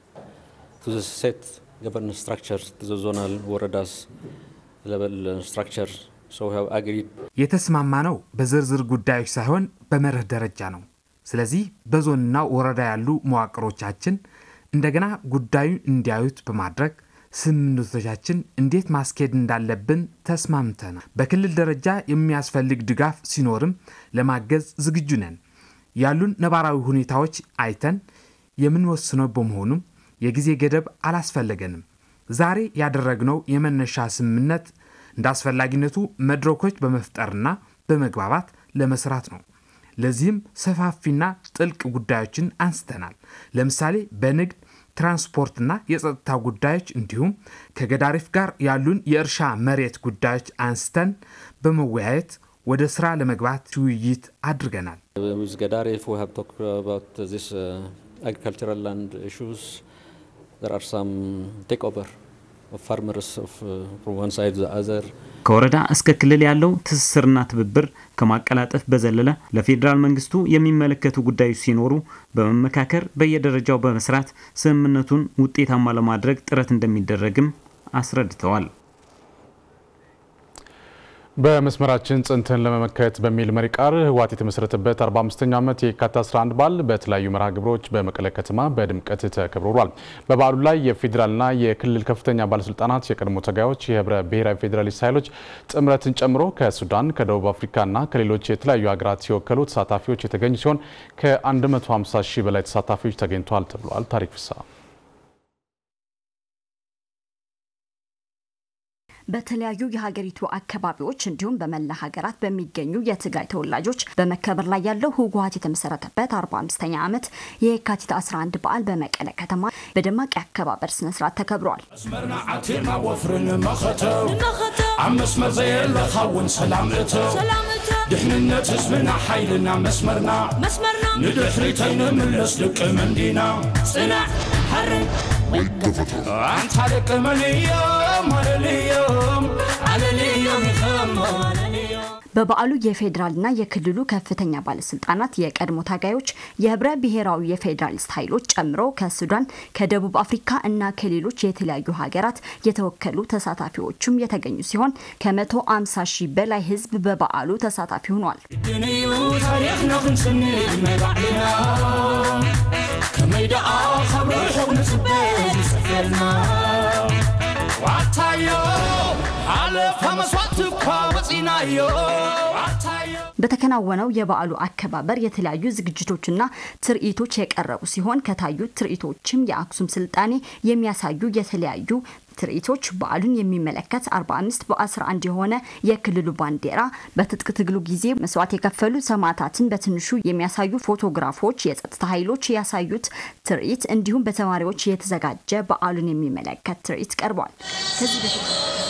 to the set governance structure, to the zonal ወረዳስ level uh, structure. So we have agreed የተስማማ ነው በዝርዝር ጉዳዮች ሳይሆን በመርህ ደረጃ ነው። ስለዚህ በዞንና ወረዳ ያሉ መዋቅሮቻችን እንደገና ጉዳዩን እንዲያዩት በማድረግ ስምምነቶቻችን እንዴት ማስኬድ እንዳለብን ተስማምተናል። በክልል ደረጃ የሚያስፈልግ ድጋፍ ሲኖርም ለማገዝ ዝግጁ ነን። ያሉን ነባራዊ ሁኔታዎች አይተን የምንወስነው በመሆኑም የጊዜ ገደብ አላስፈለገንም። ዛሬ ያደረግነው የመነሻ ስምምነት እንደ አስፈላጊነቱ መድረኮች በመፍጠርና በመግባባት ለመስራት ነው። ለዚህም ሰፋፊና ጥልቅ ጉዳዮችን አንስተናል። ለምሳሌ በንግድ ትራንስፖርትና የጸጥታ ጉዳዮች እንዲሁም ከገዳሪፍ ጋር ያሉን የእርሻ መሬት ጉዳዮች አንስተን በመወያየት ወደ ስራ ለመግባት ውይይት አድርገናል። with Gadaref, we have talked about this uh, agricultural land issues. There are some takeover of farmers of, uh, from one side to the other. ከወረዳ እስከ ክልል ያለው ትስስርና ትብብር ከማቀላጠፍ በዘለለ ለፌዴራል መንግስቱ የሚመለከቱ ጉዳዮች ሲኖሩ በመመካከር በየደረጃው በመስራት ስምምነቱን ውጤታማ ለማድረግ ጥረት እንደሚደረግም አስረድተዋል። በመስመራችን ጽንትን ለመመከት በሚል መሪ ቃል ህወሓት የተመሰረተበት 45ኛው ዓመት የካቲት 11 በዓል በተለያዩ መርሃ ግብሮች በመቀለ ከተማ በድምቀት ተከብሮ ውሏል። በበዓሉ ላይ የፌዴራልና የክልል ከፍተኛ ባለስልጣናት፣ የቀድሞ ታጋዮች፣ የህብረ ብሔራዊ ፌዴራሊስት ኃይሎች ጥምረትን ጨምሮ ከሱዳን፣ ከደቡብ አፍሪካና ከሌሎች የተለያዩ ሀገራት የወከሉ ተሳታፊዎች የተገኙ ሲሆን ከ150 ሺህ በላይ ተሳታፊዎች ተገኝተዋል ተብሏል። ታሪክ ፍሳ በተለያዩ የሀገሪቱ አካባቢዎች እንዲሁም በመላ ሀገራት በሚገኙ የትግራይ ተወላጆች በመከበር ላይ ያለው ህወሓት የተመሰረተበት 45ኛ ዓመት የካቲት 11 በዓል በመቀለ ከተማ በደማቅ የአከባበር ስነስርዓት ተከብሯል። መስመርና ዓቲርና ወፍርን መኸተው ኣብ መስመር ዘየለኻ እውን ሰላም እተው ድሕንነት ህዝብና ሓይልና መስመርና ንድሕሪተይ ንምለስ ደቂ መንዲና ጽናዕ ሓርን አንተ ደቂ መንዮም አለልዮም አለልዮም ይኸሞ በበዓሉ የፌዴራልና የክልሉ ከፍተኛ ባለስልጣናት፣ የቀድሞ ታጋዮች፣ የህብረ ብሔራዊ የፌዴራሊስት ኃይሎች ጨምሮ ከሱዳን፣ ከደቡብ አፍሪካ እና ከሌሎች የተለያዩ ሀገራት የተወከሉ ተሳታፊዎችም የተገኙ ሲሆን ከመቶ አምሳ ሺህ በላይ ህዝብ በበዓሉ ተሳታፊ ሆኗል። ድንዩ ታሪክና ክንስንድ መባዕልና ከመይ ደኣ ካብ ርሑቕ ንፅበዝ ይፅፈልና ዋታዮ ሓለፈ መስዋዕት እኳ ወፂናዮ በተከናወነው የበዓሉ አከባበር የተለያዩ ዝግጅቶችና ትርኢቶች የቀረቡ ሲሆን ከታዩት ትርኢቶችም የአክሱም ስልጣኔ የሚያሳዩ የተለያዩ ትርኢቶች፣ በዓሉን የሚመለከት 45 በ11 የሆነ የክልሉ ባንዲራ፣ በትጥቅ ትግሉ ጊዜ መስዋዕት የከፈሉ ሰማዕታትን በትንሹ የሚያሳዩ ፎቶግራፎች፣ የጸጥታ ኃይሎች ያሳዩት ትርኢት እንዲሁም በተማሪዎች የተዘጋጀ በዓሉን የሚመለከት ትርኢት ቀርቧል። ከዚህ በፊት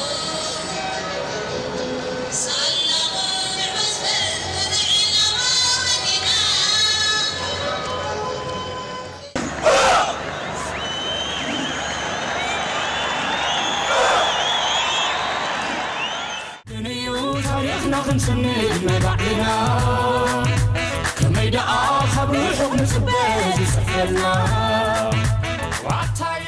ታሪክና ክንስንድ መባዕልና ከመይ ደኣ ካብ ርሑቕ ንፅበዝ ይፅፈልና ዋታዮ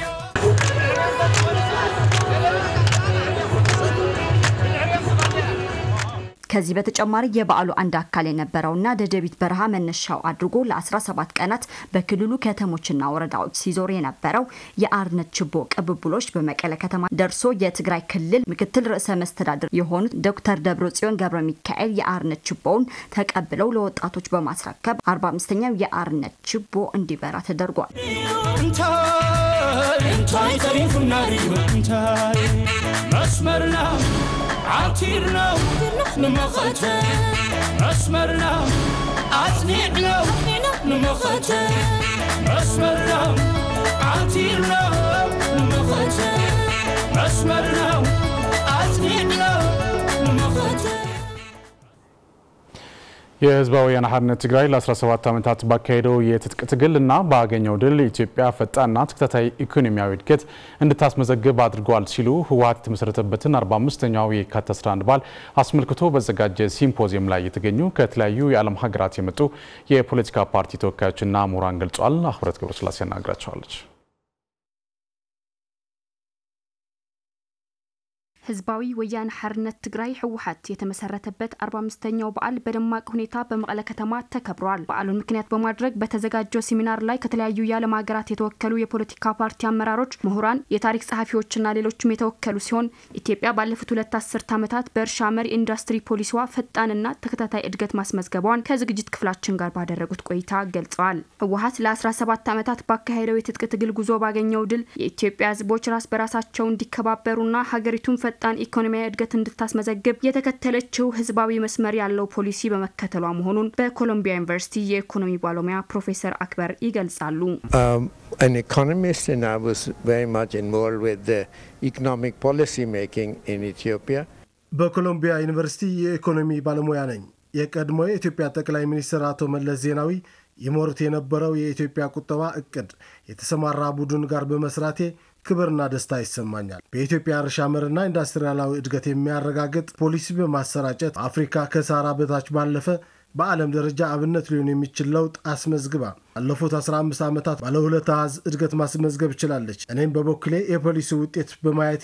ከዚህ በተጨማሪ የበዓሉ አንድ አካል የነበረውና ደደቢት በረሃ መነሻው አድርጎ ለ17 ቀናት በክልሉ ከተሞችና ወረዳዎች ሲዞር የነበረው የአርነት ችቦ ቅብብሎች በመቀለ ከተማ ደርሶ የትግራይ ክልል ምክትል ርዕሰ መስተዳድር የሆኑት ዶክተር ደብረጽዮን ገብረ ሚካኤል የአርነት ችቦውን ተቀብለው ለወጣቶች በማስረከብ 45ኛው የአርነት ችቦ እንዲበራ ተደርጓል። እንታይ ተሪፉና ድዩ እንታይ መስመርና ዓቲርና ንመኸተ መስመርና ኣጽኒዕና ንመኸተ መስመርና ዓቲርና ንመኸተ መስመርና ኣጽኒዕና ንመኸተ የህዝባዊ ወያነ ሓርነት ትግራይ ለ17 ዓመታት ባካሄደው የትጥቅ ትግል እና ባገኘው ድል ኢትዮጵያ ፈጣንና ተከታታይ ኢኮኖሚያዊ እድገት እንድታስመዘግብ አድርገዋል ሲሉ ህወሓት የተመሰረተበትን 45ኛው የካቲት 11 በዓል አስመልክቶ በዘጋጀ ሲምፖዚየም ላይ የተገኙ ከተለያዩ የዓለም ሀገራት የመጡ የፖለቲካ ፓርቲ ተወካዮችና ምሁራን ገልጿል። አህብረት ገብረስላሴ ያናግራቸዋለች። ህዝባዊ ወያነ ሓርነት ትግራይ ህወሓት የተመሰረተበት 45ኛው በዓል በደማቅ ሁኔታ በመቀለ ከተማ ተከብሯል። በዓሉን ምክንያት በማድረግ በተዘጋጀው ሴሚናር ላይ ከተለያዩ የዓለም ሀገራት የተወከሉ የፖለቲካ ፓርቲ አመራሮች፣ ምሁራን፣ የታሪክ ጸሐፊዎችና ሌሎችም የተወከሉ ሲሆን ኢትዮጵያ ባለፉት ሁለት አስርት ዓመታት በእርሻ መር ኢንዱስትሪ ፖሊሲዋ ፈጣንና ተከታታይ እድገት ማስመዝገቧን ከዝግጅት ክፍላችን ጋር ባደረጉት ቆይታ ገልጸዋል። ህወሓት ለ17 ዓመታት ባካሄደው የትጥቅ ትግል ጉዞ ባገኘው ድል የኢትዮጵያ ህዝቦች ራስ በራሳቸው እንዲከባበሩና ሀገሪቱን ፈጣን ኢኮኖሚያዊ እድገት እንድታስመዘግብ የተከተለችው ህዝባዊ መስመር ያለው ፖሊሲ በመከተሏ መሆኑን በኮሎምቢያ ዩኒቨርሲቲ የኢኮኖሚ ባለሙያ ፕሮፌሰር አክበር ይገልጻሉ። an economist and I was very much involved with the economic policy making in Ethiopia. በኮሎምቢያ ዩኒቨርሲቲ የኢኮኖሚ ባለሙያ ነኝ። የቀድሞ የኢትዮጵያ ጠቅላይ ሚኒስትር አቶ መለስ ዜናዊ ይመሩት የነበረው የኢትዮጵያ ቁጠባ እቅድ የተሰማራ ቡድን ጋር በመስራቴ ክብርና ደስታ ይሰማኛል። በኢትዮጵያ እርሻ መርና ኢንዱስትሪያላዊ እድገት የሚያረጋግጥ ፖሊሲ በማሰራጨት አፍሪካ ከሳራ በታች ባለፈ በዓለም ደረጃ አብነት ሊሆን የሚችል ለውጥ አስመዝግባ ባለፉት 15 ዓመታት ባለ ሁለት አሃዝ እድገት ማስመዝገብ ችላለች። እኔም በበኩሌ የፖሊሲ ውጤት በማየቴ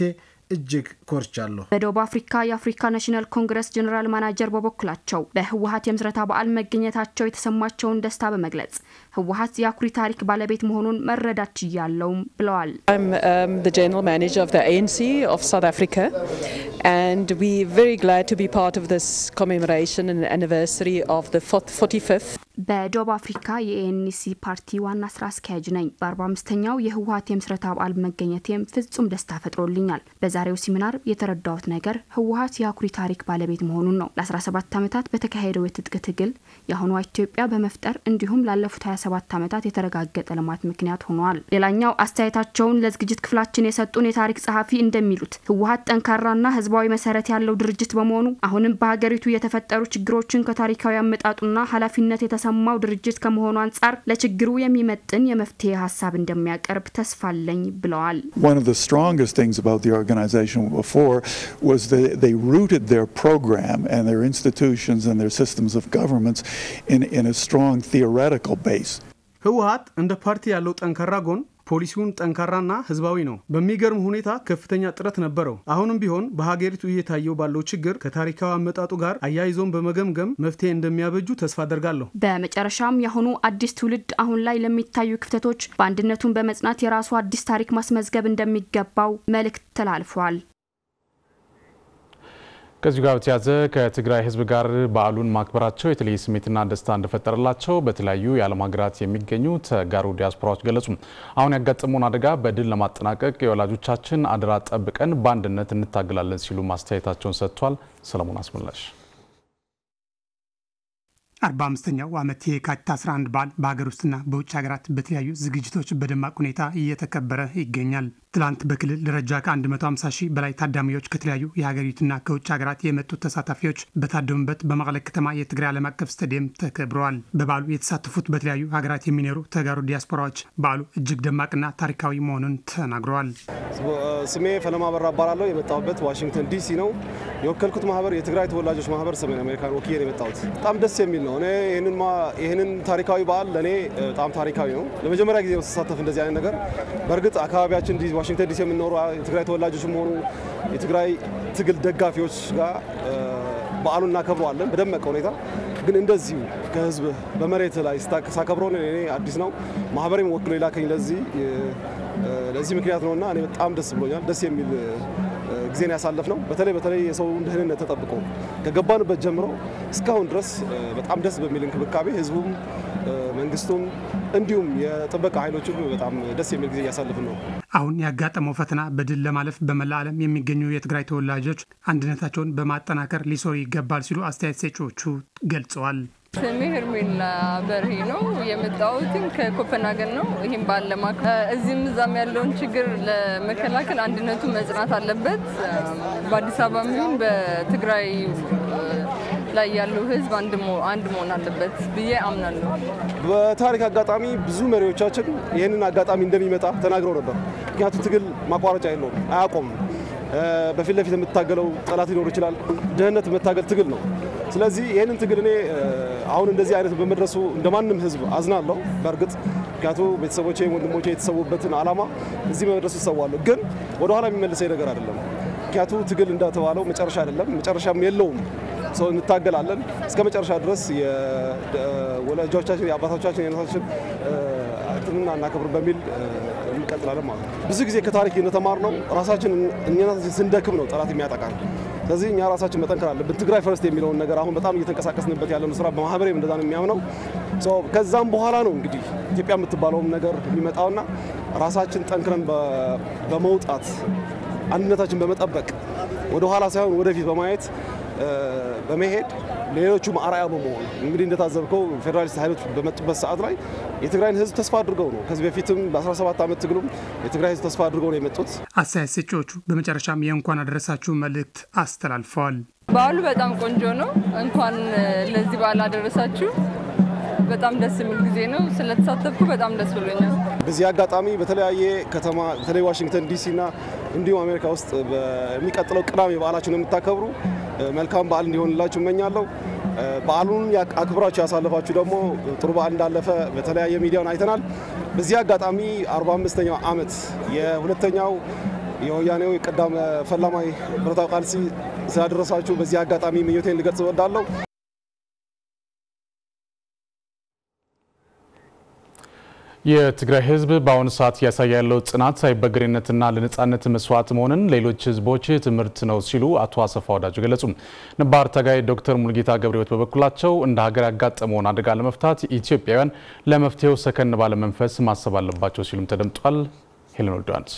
እጅግ ኮርቻለሁ። በደቡብ አፍሪካ የአፍሪካ ናሽናል ኮንግረስ ጀኔራል ማናጀር በበኩላቸው በህወሀት የምስረታ በዓል መገኘታቸው የተሰማቸውን ደስታ በመግለጽ ህወሀት የአኩሪ ታሪክ ባለቤት መሆኑን መረዳት ችያለውም ብለዋል። general manager of the ANC of South Africa, and we're very glad to be part of this commemoration and anniversary of the 45th. በደቡብ አፍሪካ የኤንሲ ፓርቲ ዋና ስራ አስኪያጅ ነኝ። በ45ኛው የህወሀት የምስረታ በዓል መገኘቴም ፍጹም ደስታ ፈጥሮልኛል። በዛሬው ሲሚናር የተረዳሁት ነገር ህወሀት የአኩሪ ታሪክ ባለቤት መሆኑን ነው። ለ17 ዓመታት በተካሄደው የትጥቅ ትግል የአሁኗ ኢትዮጵያ በመፍጠር እንዲሁም ላለፉት 27 ዓመታት የተረጋገጠ ልማት ምክንያት ሆኗል። ሌላኛው አስተያየታቸውን ለዝግጅት ክፍላችን የሰጡን የታሪክ ጸሐፊ እንደሚሉት ህወሀት ጠንካራና ህዝባዊ መሰረት ያለው ድርጅት በመሆኑ አሁንም በሀገሪቱ የተፈጠሩ ችግሮችን ከታሪካዊ አመጣጡና ኃላፊነት የተሰማው ድርጅት ከመሆኑ አንጻር ለችግሩ የሚመጥን የመፍትሄ ሀሳብ እንደሚያቀርብ ተስፋ አለኝ ብለዋል። One of the strongest things about the organization before was that they rooted their program and their institutions and their systems of governments in, in a strong theoretical base. ህወሀት እንደ ፓርቲ ያለው ጠንካራ ጎን ፖሊሲውን ጠንካራና ህዝባዊ ነው። በሚገርም ሁኔታ ከፍተኛ ጥረት ነበረው። አሁንም ቢሆን በሀገሪቱ እየታየው ባለው ችግር ከታሪካዊ አመጣጡ ጋር አያይዞን በመገምገም መፍትሄ እንደሚያበጁ ተስፋ አደርጋለሁ። በመጨረሻም የአሁኑ አዲስ ትውልድ አሁን ላይ ለሚታዩ ክፍተቶች በአንድነቱን በመጽናት የራሱ አዲስ ታሪክ ማስመዝገብ እንደሚገባው መልእክት ተላልፏል። ከዚሁ ጋር በተያያዘ ከትግራይ ህዝብ ጋር በዓሉን ማክበራቸው የተለየ ስሜትና ደስታ እንደፈጠረላቸው በተለያዩ የዓለም ሀገራት የሚገኙ ተጋሩ ዲያስፖራዎች ገለጹ። አሁን ያጋጠመውን አደጋ በድል ለማጠናቀቅ የወላጆቻችን አደራ ጠብቀን በአንድነት እንታገላለን ሲሉ ማስተያየታቸውን ሰጥቷል። ሰለሞን አስመላሽ አርባ አምስተኛው ዓመት የካቲት 11 በዓል በሀገር ውስጥና በውጭ ሀገራት በተለያዩ ዝግጅቶች በደማቅ ሁኔታ እየተከበረ ይገኛል። ትላንት በክልል ደረጃ ከ150 ሺህ በላይ ታዳሚዎች ከተለያዩ የሀገሪቱና ከውጭ ሀገራት የመጡ ተሳታፊዎች በታደሙበት በመቀለ ከተማ የትግራይ ዓለም አቀፍ ስታዲየም ተከብረዋል። በበዓሉ የተሳተፉት በተለያዩ ሀገራት የሚኖሩ ተጋሩ ዲያስፖራዎች በዓሉ እጅግ ደማቅና ታሪካዊ መሆኑን ተናግረዋል። ስሜ ፈለማ በራ እባላለሁ። የመጣሁበት ዋሽንግተን ዲሲ ነው። የወከልኩት ማህበር የትግራይ ተወላጆች ማህበር ሰሜን አሜሪካን ወክዬ ነው የመጣሁት። በጣም ደስ የሚል ነው። እኔ ይህንን ታሪካዊ በዓል ለእኔ በጣም ታሪካዊ ነው። ለመጀመሪያ ጊዜ ስሳተፍ እንደዚህ አይነት ነገር። በእርግጥ አካባቢያችን ዋሽንግተን ዲሲ የምንኖሩ የትግራይ ተወላጆችም ሆኑ የትግራይ ትግል ደጋፊዎች ጋር በዓሉን እናከብረዋለን በደመቀ ሁኔታ። ግን እንደዚሁ ከህዝብ በመሬት ላይ ሳከብረው እኔ አዲስ ነው። ማህበሬም ወክሎ የላከኝ ለዚህ ለዚህ ምክንያት ነውና እኔ በጣም ደስ ብሎኛል። ደስ የሚል ጊዜን ያሳለፍ ነው። በተለይ በተለይ የሰውን ደህንነት ተጠብቆ ከገባንበት ጀምሮ እስካሁን ድረስ በጣም ደስ በሚል እንክብካቤ ህዝቡም መንግስቱም እንዲሁም የጥበቃ ኃይሎችም በጣም ደስ የሚል ጊዜ እያሳለፍን ነው። አሁን ያጋጠመው ፈተና በድል ለማለፍ በመላ ዓለም የሚገኙ የትግራይ ተወላጆች አንድነታቸውን በማጠናከር ሊሰሩ ይገባል ሲሉ አስተያየት ሰጪዎቹ ገልጸዋል። ስሜ ሄርሜላ በርሄ ነው። የመጣሁትም ከኮፐንሃገን ነው። ይህም በዓል ለማክበር እዚህም እዛም ያለውን ችግር ለመከላከል አንድነቱ መጽናት አለበት። በአዲስ አበባ ይሁን በትግራይ ላይ ያለው ህዝብ አንድ መሆን አለበት ብዬ አምናለሁ። በታሪክ አጋጣሚ ብዙ መሪዎቻችን ይህንን አጋጣሚ እንደሚመጣ ተናግረው ነበር። ምክንያቱም ትግል ማቋረጫ የለውም፣ አያቆምም። በፊት ለፊት የምትታገለው ጠላት ሊኖር ይችላል። ድህነት መታገል ትግል ነው። ስለዚህ ይህንን ትግል እኔ አሁን እንደዚህ አይነት በመድረሱ እንደማንም ህዝብ አዝናለሁ። በእርግጥ ምክንያቱ ቤተሰቦቼ፣ ወንድሞቼ የተሰዉበትን ዓላማ እዚህ በመድረሱ ይሰዋለሁ። ግን ወደኋላ የሚመልሰኝ ነገር አይደለም። ምክንያቱ ትግል እንደተባለው መጨረሻ አይደለም፣ መጨረሻም የለውም። ሰው እንታገላለን እስከ መጨረሻ ድረስ የወላጆቻችን የአባቶቻችን የእናቶቻችን እንትንና እናከብር በሚል እንቀጥላለን ማለት ነው። ብዙ ጊዜ ከታሪክ እንደተማርነው ራሳችን እኛናችን ስንደክም ነው ጠላት የሚያጠቃን። ስለዚህ እኛ ራሳችን መጠንከር አለብን። ትግራይ ፈርስት የሚለውን ነገር አሁን በጣም እየተንቀሳቀስንበት ያለውን ስራ በማህበሬ እንደዛ ነው የሚያምነው። ከዛም በኋላ ነው እንግዲህ ኢትዮጵያ የምትባለውም ነገር የሚመጣውና ራሳችን ጠንክረን በመውጣት አንድነታችን በመጠበቅ ወደኋላ ሳይሆን ወደፊት በማየት በመሄድ ሌሎቹ አርአያ በመሆን እንግዲህ እንደታዘብከው ፌዴራሊስት ኃይሎች በመጡበት ሰዓት ላይ የትግራይን ህዝብ ተስፋ አድርገው ነው። ከዚህ በፊትም በ17 ዓመት ትግሉም የትግራይ ህዝብ ተስፋ አድርገው ነው የመጡት። አስተያየት ሰጪዎቹ በመጨረሻም የእንኳን አደረሳችሁ መልእክት አስተላልፈዋል። በዓሉ በጣም ቆንጆ ነው። እንኳን ለዚህ በዓል አደረሳችሁ። በጣም ደስ የሚል ጊዜ ነው። ስለተሳተፍኩ በጣም ደስ ብሎኛል። በዚህ አጋጣሚ በተለያየ ከተማ በተለይ ዋሽንግተን ዲሲ እና እንዲሁም አሜሪካ ውስጥ በሚቀጥለው ቅዳሜ በዓላችሁን የምታከብሩ መልካም በዓል እንዲሆንላችሁ እመኛለሁ። በዓሉን አክብራችሁ ያሳለፋችሁ ደግሞ ጥሩ በዓል እንዳለፈ በተለያየ ሚዲያን አይተናል። በዚህ አጋጣሚ 45ኛው ዓመት የሁለተኛው የወያኔው ቀዳም ፈላማይ ብረታዊ ቃልሲ ስላደረሳችሁ በዚህ አጋጣሚ ምኞቴን ልገልጽ እወዳለሁ። የትግራይ ህዝብ በአሁኑ ሰዓት እያሳየ ያለው ጽናት አይበገሬነትና ለነጻነት መስዋዕት መሆንን ሌሎች ህዝቦች ትምህርት ነው ሲሉ አቶ አሰፋ ወዳጆ ገለጹ። ነባር ታጋይ ዶክተር ሙልጌታ ገብረሕይወት በበኩላቸው እንደ ሀገር ያጋጠመውን አደጋ ለመፍታት ኢትዮጵያውያን ለመፍትሄው ሰከን ባለ መንፈስ ማሰብ አለባቸው ሲሉም ተደምጧል። ሄለን ወልደዋንስ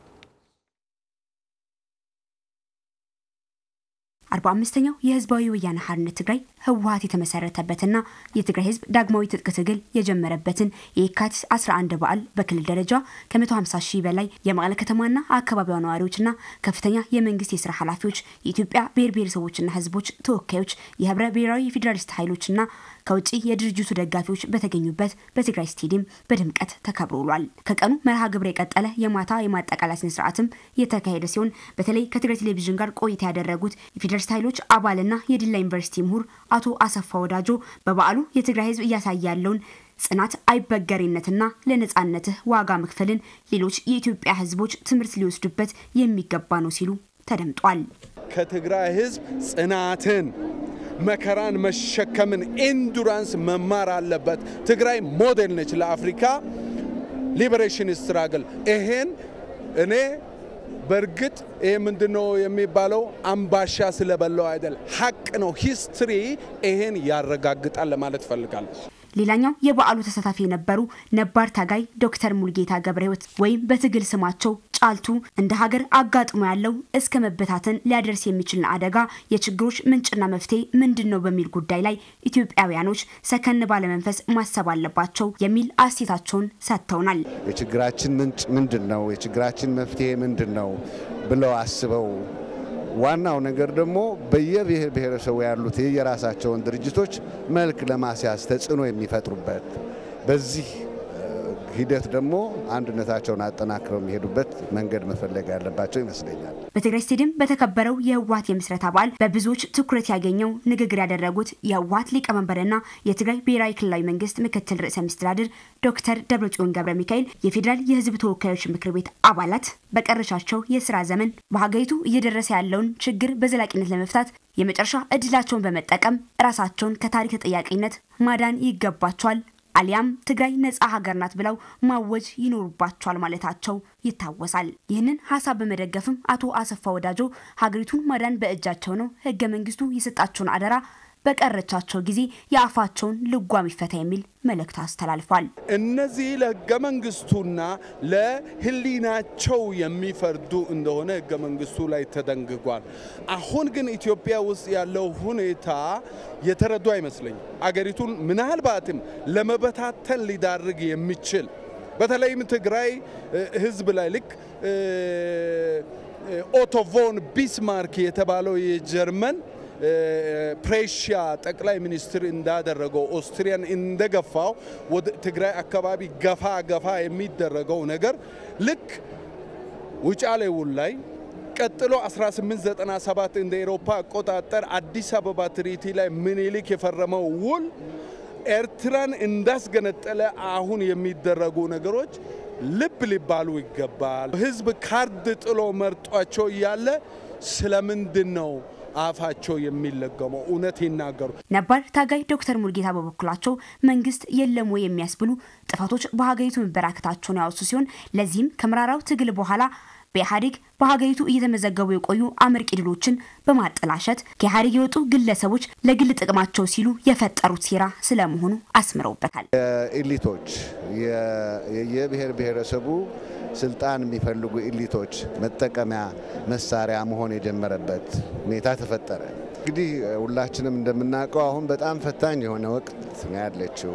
አርባ አምስተኛው የህዝባዊ ወያነ ሓርነት ትግራይ ህወሀት የተመሰረተበትና የትግራይ ህዝብ ዳግማዊ ትጥቅ ትግል የጀመረበትን የካቲት 11 በዓል በክልል ደረጃ ከ150 ሺህ በላይ የመቀለ ከተማና አካባቢዋ ነዋሪዎችና ከፍተኛ የመንግስት የስራ ኃላፊዎች፣ የኢትዮጵያ ብሔር ብሔረሰቦችና ህዝቦች ተወካዮች፣ የህብረ ብሔራዊ ፌዴራሊስት ኃይሎችና ከውጭ የድርጅቱ ደጋፊዎች በተገኙበት በትግራይ ስቴዲየም በድምቀት ተከብሮ ውሏል። ከቀኑ መርሃ ግብር የቀጠለ የማታ የማጠቃለያ ስነ ስርዓትም የተካሄደ ሲሆን በተለይ ከትግራይ ቴሌቪዥን ጋር ቆይታ ያደረጉት የፌዴራሊስት ኃይሎች አባልና የዲላ ዩኒቨርሲቲ ምሁር አቶ አሰፋ ወዳጆ በበዓሉ የትግራይ ህዝብ እያሳየ ያለውን ጽናት፣ አይበገሬነትና ለነጻነትህ ዋጋ መክፈልን ሌሎች የኢትዮጵያ ህዝቦች ትምህርት ሊወስዱበት የሚገባ ነው ሲሉ ተደምጧል። ከትግራይ ህዝብ ጽናትን መከራን መሸከምን ኤንዱራንስ መማር አለበት። ትግራይ ሞዴል ነች ለአፍሪካ ሊበሬሽን ስትራግል። ይሄን እኔ በእርግጥ ይሄ ምንድነው የሚባለው አምባሻ ስለበላው አይደል፣ ሀቅ ነው። ሂስትሪ ይሄን ያረጋግጣል ለማለት እፈልጋለሁ። ሌላኛው የበዓሉ ተሳታፊ የነበሩ ነባር ታጋይ ዶክተር ሙልጌታ ገብረሕይወት ወይም በትግል ስማቸው ጫልቱ እንደ ሀገር አጋጥሞ ያለው እስከ መበታተን ሊያደርስ የሚችልን አደጋ የችግሮች ምንጭና መፍትሄ ምንድን ነው በሚል ጉዳይ ላይ ኢትዮጵያውያኖች ሰከን ባለመንፈስ ማሰብ አለባቸው የሚል አስተያየታቸውን ሰጥተውናል። የችግራችን ምንጭ ምንድን ነው? የችግራችን መፍትሄ ምንድን ነው ብለው አስበው ዋናው ነገር ደግሞ በየብሔር ብሔረሰቡ ያሉት የየራሳቸውን ድርጅቶች መልክ ለማስያዝ ተጽዕኖ የሚፈጥሩበት በዚህ ሂደት ደግሞ አንድነታቸውን አጠናክረው የሚሄዱበት መንገድ መፈለግ ያለባቸው ይመስለኛል። በትግራይ ስቴዲየም በተከበረው የህወሀት የምስረታ በዓል በብዙዎች ትኩረት ያገኘው ንግግር ያደረጉት የህወሀት ሊቀመንበርና የትግራይ ብሔራዊ ክልላዊ መንግስት ምክትል ርዕሰ መስተዳድር ዶክተር ደብረጽዮን ገብረ ሚካኤል የፌዴራል የህዝብ ተወካዮች ምክር ቤት አባላት በቀረሻቸው የስራ ዘመን በሀገሪቱ እየደረሰ ያለውን ችግር በዘላቂነት ለመፍታት የመጨረሻ እድላቸውን በመጠቀም ራሳቸውን ከታሪክ ተጠያቂነት ማዳን ይገባቸዋል አሊያም ትግራይ ነጻ ሀገር ናት ብለው ማወጅ ይኖርባቸዋል ማለታቸው ይታወሳል። ይህንን ሀሳብ በመደገፍም አቶ አሰፋ ወዳጆ ሀገሪቱን ማዳን በእጃቸው ነው፣ ህገ መንግስቱ የሰጣቸውን አደራ በቀረቻቸው ጊዜ የአፋቸውን ልጓም ይፈታ የሚል መልእክት አስተላልፏል። እነዚህ ለህገ መንግስቱና ለህሊናቸው የሚፈርዱ እንደሆነ ህገ መንግስቱ ላይ ተደንግጓል። አሁን ግን ኢትዮጵያ ውስጥ ያለው ሁኔታ የተረዱ አይመስለኝም። አገሪቱን ምናልባትም ለመበታተን ሊዳርግ የሚችል በተለይም ትግራይ ህዝብ ላይ ልክ ኦቶ ቮን ቢስማርክ የተባለው የጀርመን ፕሬሽያ ጠቅላይ ሚኒስትር እንዳደረገው ኦስትሪያን እንደገፋው ወደ ትግራይ አካባቢ ገፋ ገፋ የሚደረገው ነገር ልክ ውጫሌ ውል ላይ ቀጥሎ 1897 እንደ ኤሮፓ አቆጣጠር አዲስ አበባ ትሪቲ ላይ ምኒልክ የፈረመው ውል ኤርትራን እንዳስገነጠለ አሁን የሚደረጉ ነገሮች ልብ ሊባሉ ይገባል። ህዝብ ካርድ ጥሎ መርጧቸው እያለ ስለምንድን ነው አፋቸው የሚለገመው? እውነት ይናገሩ። ነባር ታጋይ ዶክተር ሙልጌታ በበኩላቸው መንግስት የለም ወይ የሚያስብሉ ጥፋቶች በሀገሪቱ መበራከታቸውን ያወሱ ሲሆን ለዚህም ከመራራው ትግል በኋላ በኢህአዴግ በሀገሪቱ እየተመዘገቡ የቆዩ አመርቂ ድሎችን በማጠላሸት ከኢህአዴግ የወጡ ግለሰቦች ለግል ጥቅማቸው ሲሉ የፈጠሩት ሴራ ስለመሆኑ አስምረውበታል። ኢሊቶች የብሔር ብሔረሰቡ ስልጣን የሚፈልጉ ኢሊቶች መጠቀሚያ መሳሪያ መሆን የጀመረበት ሁኔታ ተፈጠረ። እንግዲህ ሁላችንም እንደምናውቀው አሁን በጣም ፈታኝ የሆነ ወቅት ነው ያለችው።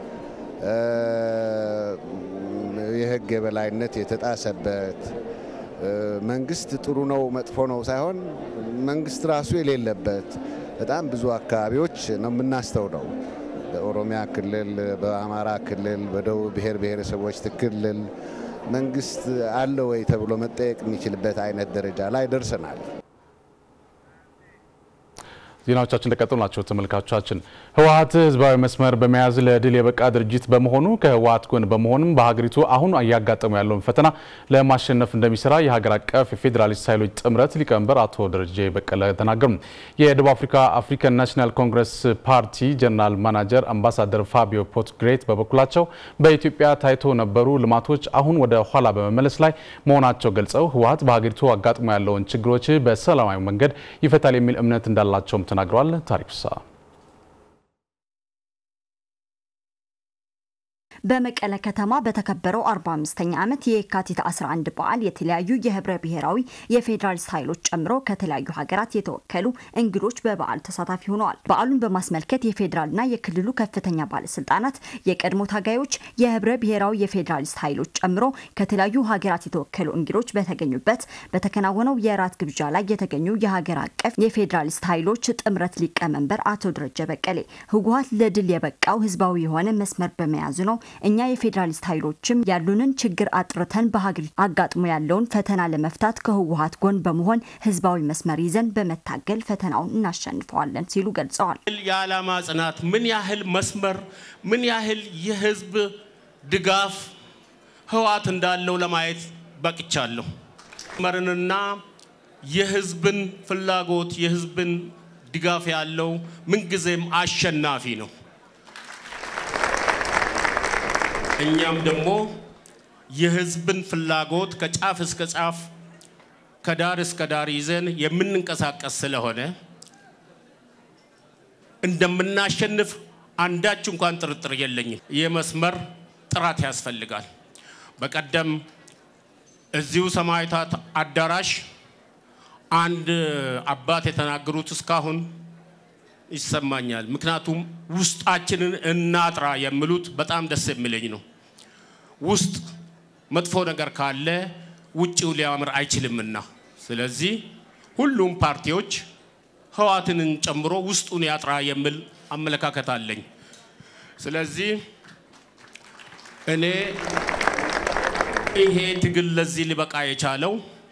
የህግ የበላይነት የተጣሰበት መንግስት ጥሩ ነው መጥፎ ነው ሳይሆን መንግስት ራሱ የሌለበት በጣም ብዙ አካባቢዎች ነው የምናስተውለው። በኦሮሚያ ክልል፣ በአማራ ክልል፣ በደቡብ ብሔር ብሔረሰቦች ክልል መንግስት አለ ወይ ተብሎ መጠየቅ የሚችልበት አይነት ደረጃ ላይ ደርሰናል። ዜናዎቻችን እንደቀጠሉ ናቸው። ተመልካቾቻችን ህወሓት ህዝባዊ መስመር በመያዝ ለድል የበቃ ድርጅት በመሆኑ ከህወሓት ጎን በመሆንም በሀገሪቱ አሁን እያጋጠሙ ያለውን ፈተና ለማሸነፍ እንደሚሰራ የሀገር አቀፍ የፌዴራሊስት ኃይሎች ጥምረት ሊቀመንበር አቶ ደረጀ በቀለ ተናገሩ። የደቡብ አፍሪካ አፍሪካን ናሽናል ኮንግረስ ፓርቲ ጀነራል ማናጀር አምባሳደር ፋቢዮ ፖትግሬት በበኩላቸው በኢትዮጵያ ታይቶ ነበሩ ልማቶች አሁን ወደ ኋላ በመመለስ ላይ መሆናቸው ገልጸው ህወሓት በሀገሪቱ አጋጥሞ ያለውን ችግሮች በሰላማዊ መንገድ ይፈታል የሚል እምነት እንዳላቸውም ተናግረዋል። ታሪክ ፍስሐ በመቀለ ከተማ በተከበረው 45ኛ ዓመት የካቲት 11 በዓል የተለያዩ የህብረ ብሔራዊ የፌዴራሊስት ኃይሎች ጨምሮ ከተለያዩ ሀገራት የተወከሉ እንግዶች በበዓሉ ተሳታፊ ሆነዋል። በዓሉን በማስመልከት የፌዴራልና የክልሉ ከፍተኛ ባለስልጣናት፣ የቀድሞ ታጋዮች፣ የህብረ ብሔራዊ የፌዴራሊስት ኃይሎች ጨምሮ ከተለያዩ ሀገራት የተወከሉ እንግዶች በተገኙበት በተከናወነው የራት ግብዣ ላይ የተገኙ የሀገር አቀፍ የፌዴራሊስት ኃይሎች ጥምረት ሊቀመንበር አቶ ደረጀ በቀሌ ህወሓት ለድል የበቃው ህዝባዊ የሆነ መስመር በመያዙ ነው እኛ የፌዴራሊስት ኃይሎችም ያሉንን ችግር አጥርተን በሀገሪቱ አጋጥሞ ያለውን ፈተና ለመፍታት ከህወሓት ጎን በመሆን ህዝባዊ መስመር ይዘን በመታገል ፈተናውን እናሸንፈዋለን ሲሉ ገልጸዋል። የዓላማ ጽናት ምን ያህል መስመር ምን ያህል የህዝብ ድጋፍ ህወሓት እንዳለው ለማየት በቅቻለሁ። መስመርንና የህዝብን ፍላጎት የህዝብን ድጋፍ ያለው ምንጊዜም አሸናፊ ነው። እኛም ደግሞ የህዝብን ፍላጎት ከጫፍ እስከ ጫፍ ከዳር እስከ ዳር ይዘን የምንንቀሳቀስ ስለሆነ እንደምናሸንፍ አንዳች እንኳን ጥርጥር የለኝም። የመስመር ጥራት ያስፈልጋል። በቀደም እዚሁ ሰማዕታት አዳራሽ አንድ አባት የተናገሩት እስካሁን ይሰማኛል። ምክንያቱም ውስጣችንን እናጥራ የሚሉት በጣም ደስ የሚለኝ ነው። ውስጥ መጥፎ ነገር ካለ ውጭው ሊያምር አይችልምና፣ ስለዚህ ሁሉም ፓርቲዎች ህወሓትንን ጨምሮ ውስጡን ያጥራ የሚል አመለካከት አለኝ። ስለዚህ እኔ ይሄ ትግል ለዚህ ሊበቃ የቻለው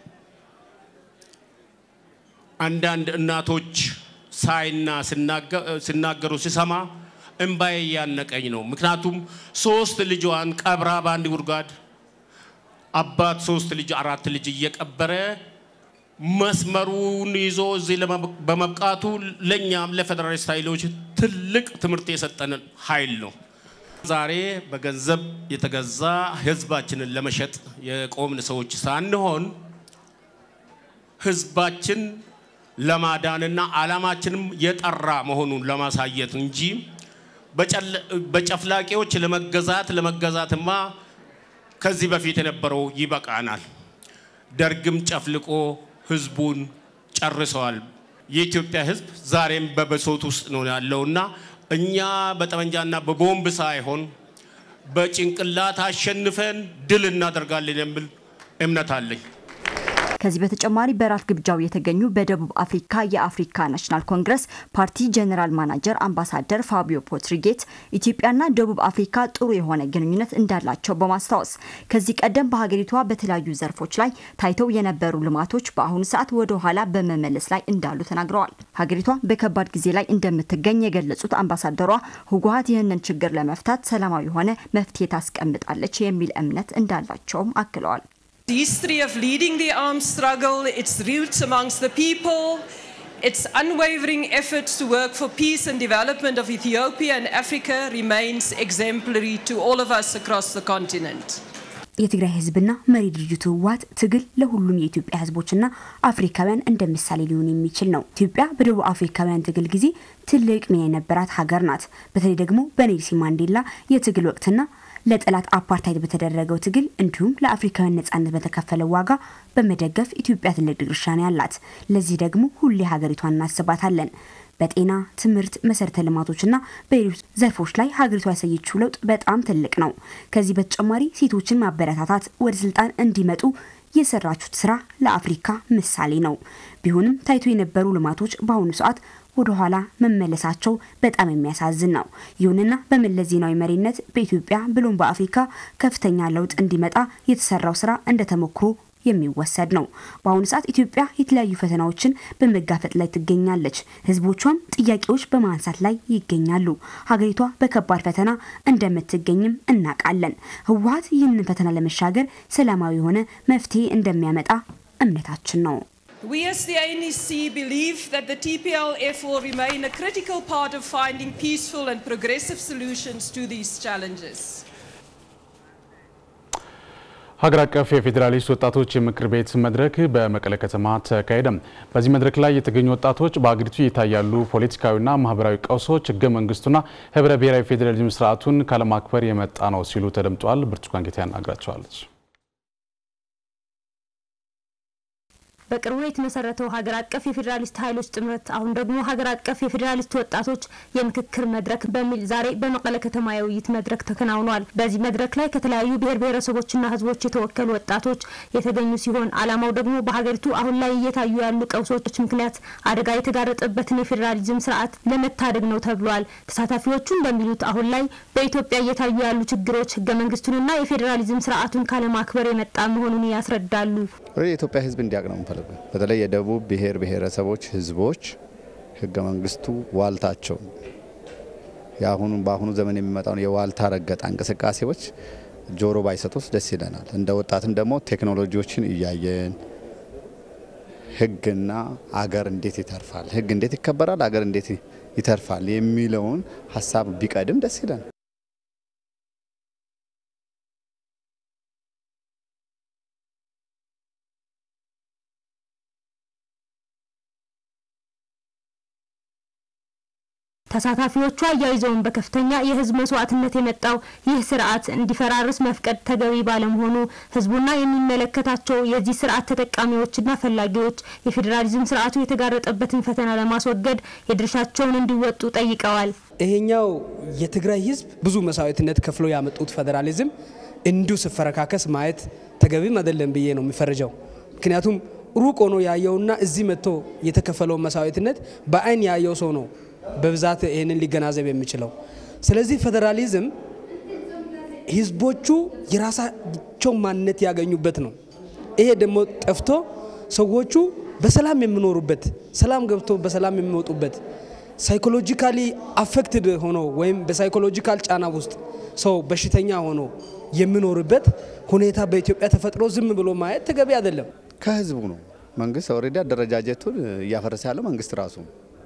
አንዳንድ እናቶች ሳይና ሲናገሩ ሲሰማ እምባዬ እያነቀኝ ነው። ምክንያቱም ሶስት ልጇን ቀብራ በአንድ ጉድጓድ አባት ሶስት ልጅ አራት ልጅ እየቀበረ መስመሩን ይዞ እዚህ በመብቃቱ ለእኛም ለፌዴራሊስት ኃይሎች ትልቅ ትምህርት የሰጠን ኃይል ነው። ዛሬ በገንዘብ የተገዛ ህዝባችንን ለመሸጥ የቆምን ሰዎች ሳንሆን ህዝባችን ለማዳንና ዓላማችንም የጠራ መሆኑን ለማሳየት እንጂ በጨፍላቂዎች ለመገዛት ለመገዛትማ ከዚህ በፊት የነበረው ይበቃናል። ደርግም ጨፍልቆ ህዝቡን ጨርሰዋል። የኢትዮጵያ ህዝብ ዛሬም በብሶት ውስጥ ነው ያለውና እኛ በጠመንጃና በቦምብ ሳይሆን በጭንቅላት አሸንፈን ድል እናደርጋለን የሚል እምነት አለኝ። ከዚህ በተጨማሪ በራት ግብዣው የተገኙ በደቡብ አፍሪካ የአፍሪካ ናሽናል ኮንግረስ ፓርቲ ጀኔራል ማናጀር አምባሳደር ፋቢዮ ፖትሪጌት ኢትዮጵያና ደቡብ አፍሪካ ጥሩ የሆነ ግንኙነት እንዳላቸው በማስታወስ ከዚህ ቀደም በሀገሪቷ በተለያዩ ዘርፎች ላይ ታይተው የነበሩ ልማቶች በአሁኑ ሰዓት ወደ ኋላ በመመለስ ላይ እንዳሉ ተናግረዋል። ሀገሪቷ በከባድ ጊዜ ላይ እንደምትገኝ የገለጹት አምባሳደሯ ህወሓት ይህንን ችግር ለመፍታት ሰላማዊ የሆነ መፍትሄ ታስቀምጣለች የሚል እምነት እንዳላቸውም አክለዋል። The history of leading the armed struggle, its roots amongst the people, its unwavering efforts to work for peace and development of Ethiopia and Africa remains exemplary to all of us across the continent. የትግራይ ህዝብና መሪ ድርጅቱ ህወሓት ትግል ለሁሉም የኢትዮጵያ ህዝቦችና አፍሪካውያን እንደ ምሳሌ ሊሆን የሚችል ነው። ኢትዮጵያ በደቡብ አፍሪካውያን ትግል ጊዜ ትልቅ ሚና የነበራት ሀገር ናት። በተለይ ደግሞ በኔልሰን ማንዴላ የትግል ወቅትና ለጠላት አፓርታይድ በተደረገው ትግል እንዲሁም ለአፍሪካውያን ነጻነት በተከፈለው ዋጋ በመደገፍ ኢትዮጵያ ትልቅ ድርሻ ነው ያላት። ለዚህ ደግሞ ሁሌ ሀገሪቷን እናስባታለን። በጤና፣ ትምህርት፣ መሰረተ ልማቶችና በሌሎች ዘርፎች ላይ ሀገሪቷ ያሳየችው ለውጥ በጣም ትልቅ ነው። ከዚህ በተጨማሪ ሴቶችን ማበረታታት፣ ወደ ስልጣን እንዲመጡ የሰራችሁት ስራ ለአፍሪካ ምሳሌ ነው። ቢሆንም ታይቶ የነበሩ ልማቶች በአሁኑ ሰዓት ወደ ኋላ መመለሳቸው በጣም የሚያሳዝን ነው። ይሁንና በመለስ ዜናዊ መሪነት በኢትዮጵያ ብሎም በአፍሪካ ከፍተኛ ለውጥ እንዲመጣ የተሰራው ስራ እንደ ተሞክሮ የሚወሰድ ነው። በአሁኑ ሰዓት ኢትዮጵያ የተለያዩ ፈተናዎችን በመጋፈጥ ላይ ትገኛለች። ህዝቦቿም ጥያቄዎች በማንሳት ላይ ይገኛሉ። ሀገሪቷ በከባድ ፈተና እንደምትገኝም እናውቃለን። ህወሀት ይህንን ፈተና ለመሻገር ሰላማዊ የሆነ መፍትሄ እንደሚያመጣ እምነታችን ነው። We as the ANC believe that the TPLF will remain a critical part of finding peaceful and progressive solutions to these challenges. ሀገር አቀፍ የፌዴራሊስት ወጣቶች የምክር ቤት መድረክ በመቀለ ከተማ ተካሄደ። በዚህ መድረክ ላይ የተገኙ ወጣቶች በሀገሪቱ እየታያሉ ፖለቲካዊና ማህበራዊ ቀውሶች ህገ መንግስቱና ህብረ ብሔራዊ ፌዴራሊዝም ስርዓቱን ካለማክበር የመጣ ነው ሲሉ ተደምጠዋል። ብርቱካን ጌታ ያናግራቸዋለች። በቅርቡ የተመሰረተው ሀገር አቀፍ የፌዴራሊስት ኃይሎች ጥምረት አሁን ደግሞ ሀገር አቀፍ የፌዴራሊስት ወጣቶች የምክክር መድረክ በሚል ዛሬ በመቀለ ከተማ የውይይት መድረክ ተከናውኗል። በዚህ መድረክ ላይ ከተለያዩ ብሔር ብሔረሰቦችና ህዝቦች የተወከሉ ወጣቶች የተገኙ ሲሆን ዓላማው ደግሞ በሀገሪቱ አሁን ላይ እየታዩ ያሉ ቀውሶች ምክንያት አደጋ የተጋረጠበትን የፌዴራሊዝም ስርዓት ለመታደግ ነው ተብሏል። ተሳታፊዎቹ እንደሚሉት አሁን ላይ በኢትዮጵያ እየታዩ ያሉ ችግሮች ህገ መንግስቱንና የፌዴራሊዝም ስርዓቱን ካለማክበር የመጣ መሆኑን ያስረዳሉ። የኢትዮጵያ ህዝብ እንዲያውቅ ነው የምፈልገው። በተለይ የደቡብ ብሔር ብሔረሰቦች ህዝቦች ህገ መንግስቱ ዋልታቸው የአሁኑ በአሁኑ ዘመን የሚመጣውን የዋልታ ረገጣ እንቅስቃሴዎች ጆሮ ባይሰጡት ደስ ይለናል። እንደ ወጣትም ደግሞ ቴክኖሎጂዎችን እያየን ህግና አገር እንዴት ይተርፋል፣ ህግ እንዴት ይከበራል፣ አገር እንዴት ይተርፋል የሚለውን ሀሳብ ቢቀድም ደስ ይለናል። ተሳታፊዎቹ አያይዘውን በከፍተኛ የህዝብ መስዋዕትነት የመጣው ይህ ስርዓት እንዲፈራርስ መፍቀድ ተገቢ ባለመሆኑ ህዝቡና የሚመለከታቸው የዚህ ስርዓት ተጠቃሚዎችና ፈላጊዎች የፌዴራሊዝም ስርዓቱ የተጋረጠበትን ፈተና ለማስወገድ የድርሻቸውን እንዲወጡ ጠይቀዋል። ይሄኛው የትግራይ ህዝብ ብዙ መስዋዕትነት ከፍሎ ያመጡት ፌዴራሊዝም እንዲሁ ስፈረካከስ ማየት ተገቢም አይደለም ብዬ ነው የሚፈርጀው። ምክንያቱም ሩቅ ሆኖ ያየውና እዚህ መጥቶ የተከፈለው መስዋዕትነት በአይን ያየው ሰው ነው በብዛት ይህንን ሊገናዘብ የሚችለው። ስለዚህ ፌዴራሊዝም ህዝቦቹ የራሳቸው ማንነት ያገኙበት ነው። ይሄ ደግሞ ጠፍቶ ሰዎቹ በሰላም የሚኖሩበት፣ ሰላም ገብቶ በሰላም የሚወጡበት ሳይኮሎጂካሊ አፌክትድ ሆኖ ወይም በሳይኮሎጂካል ጫና ውስጥ ሰው በሽተኛ ሆኖ የሚኖርበት ሁኔታ በኢትዮጵያ ተፈጥሮ ዝም ብሎ ማየት ተገቢ አይደለም። ከህዝቡ ነው። መንግስት ኦልሬዲ አደረጃጀቱን እያፈረሰ ያለው መንግስት ራሱ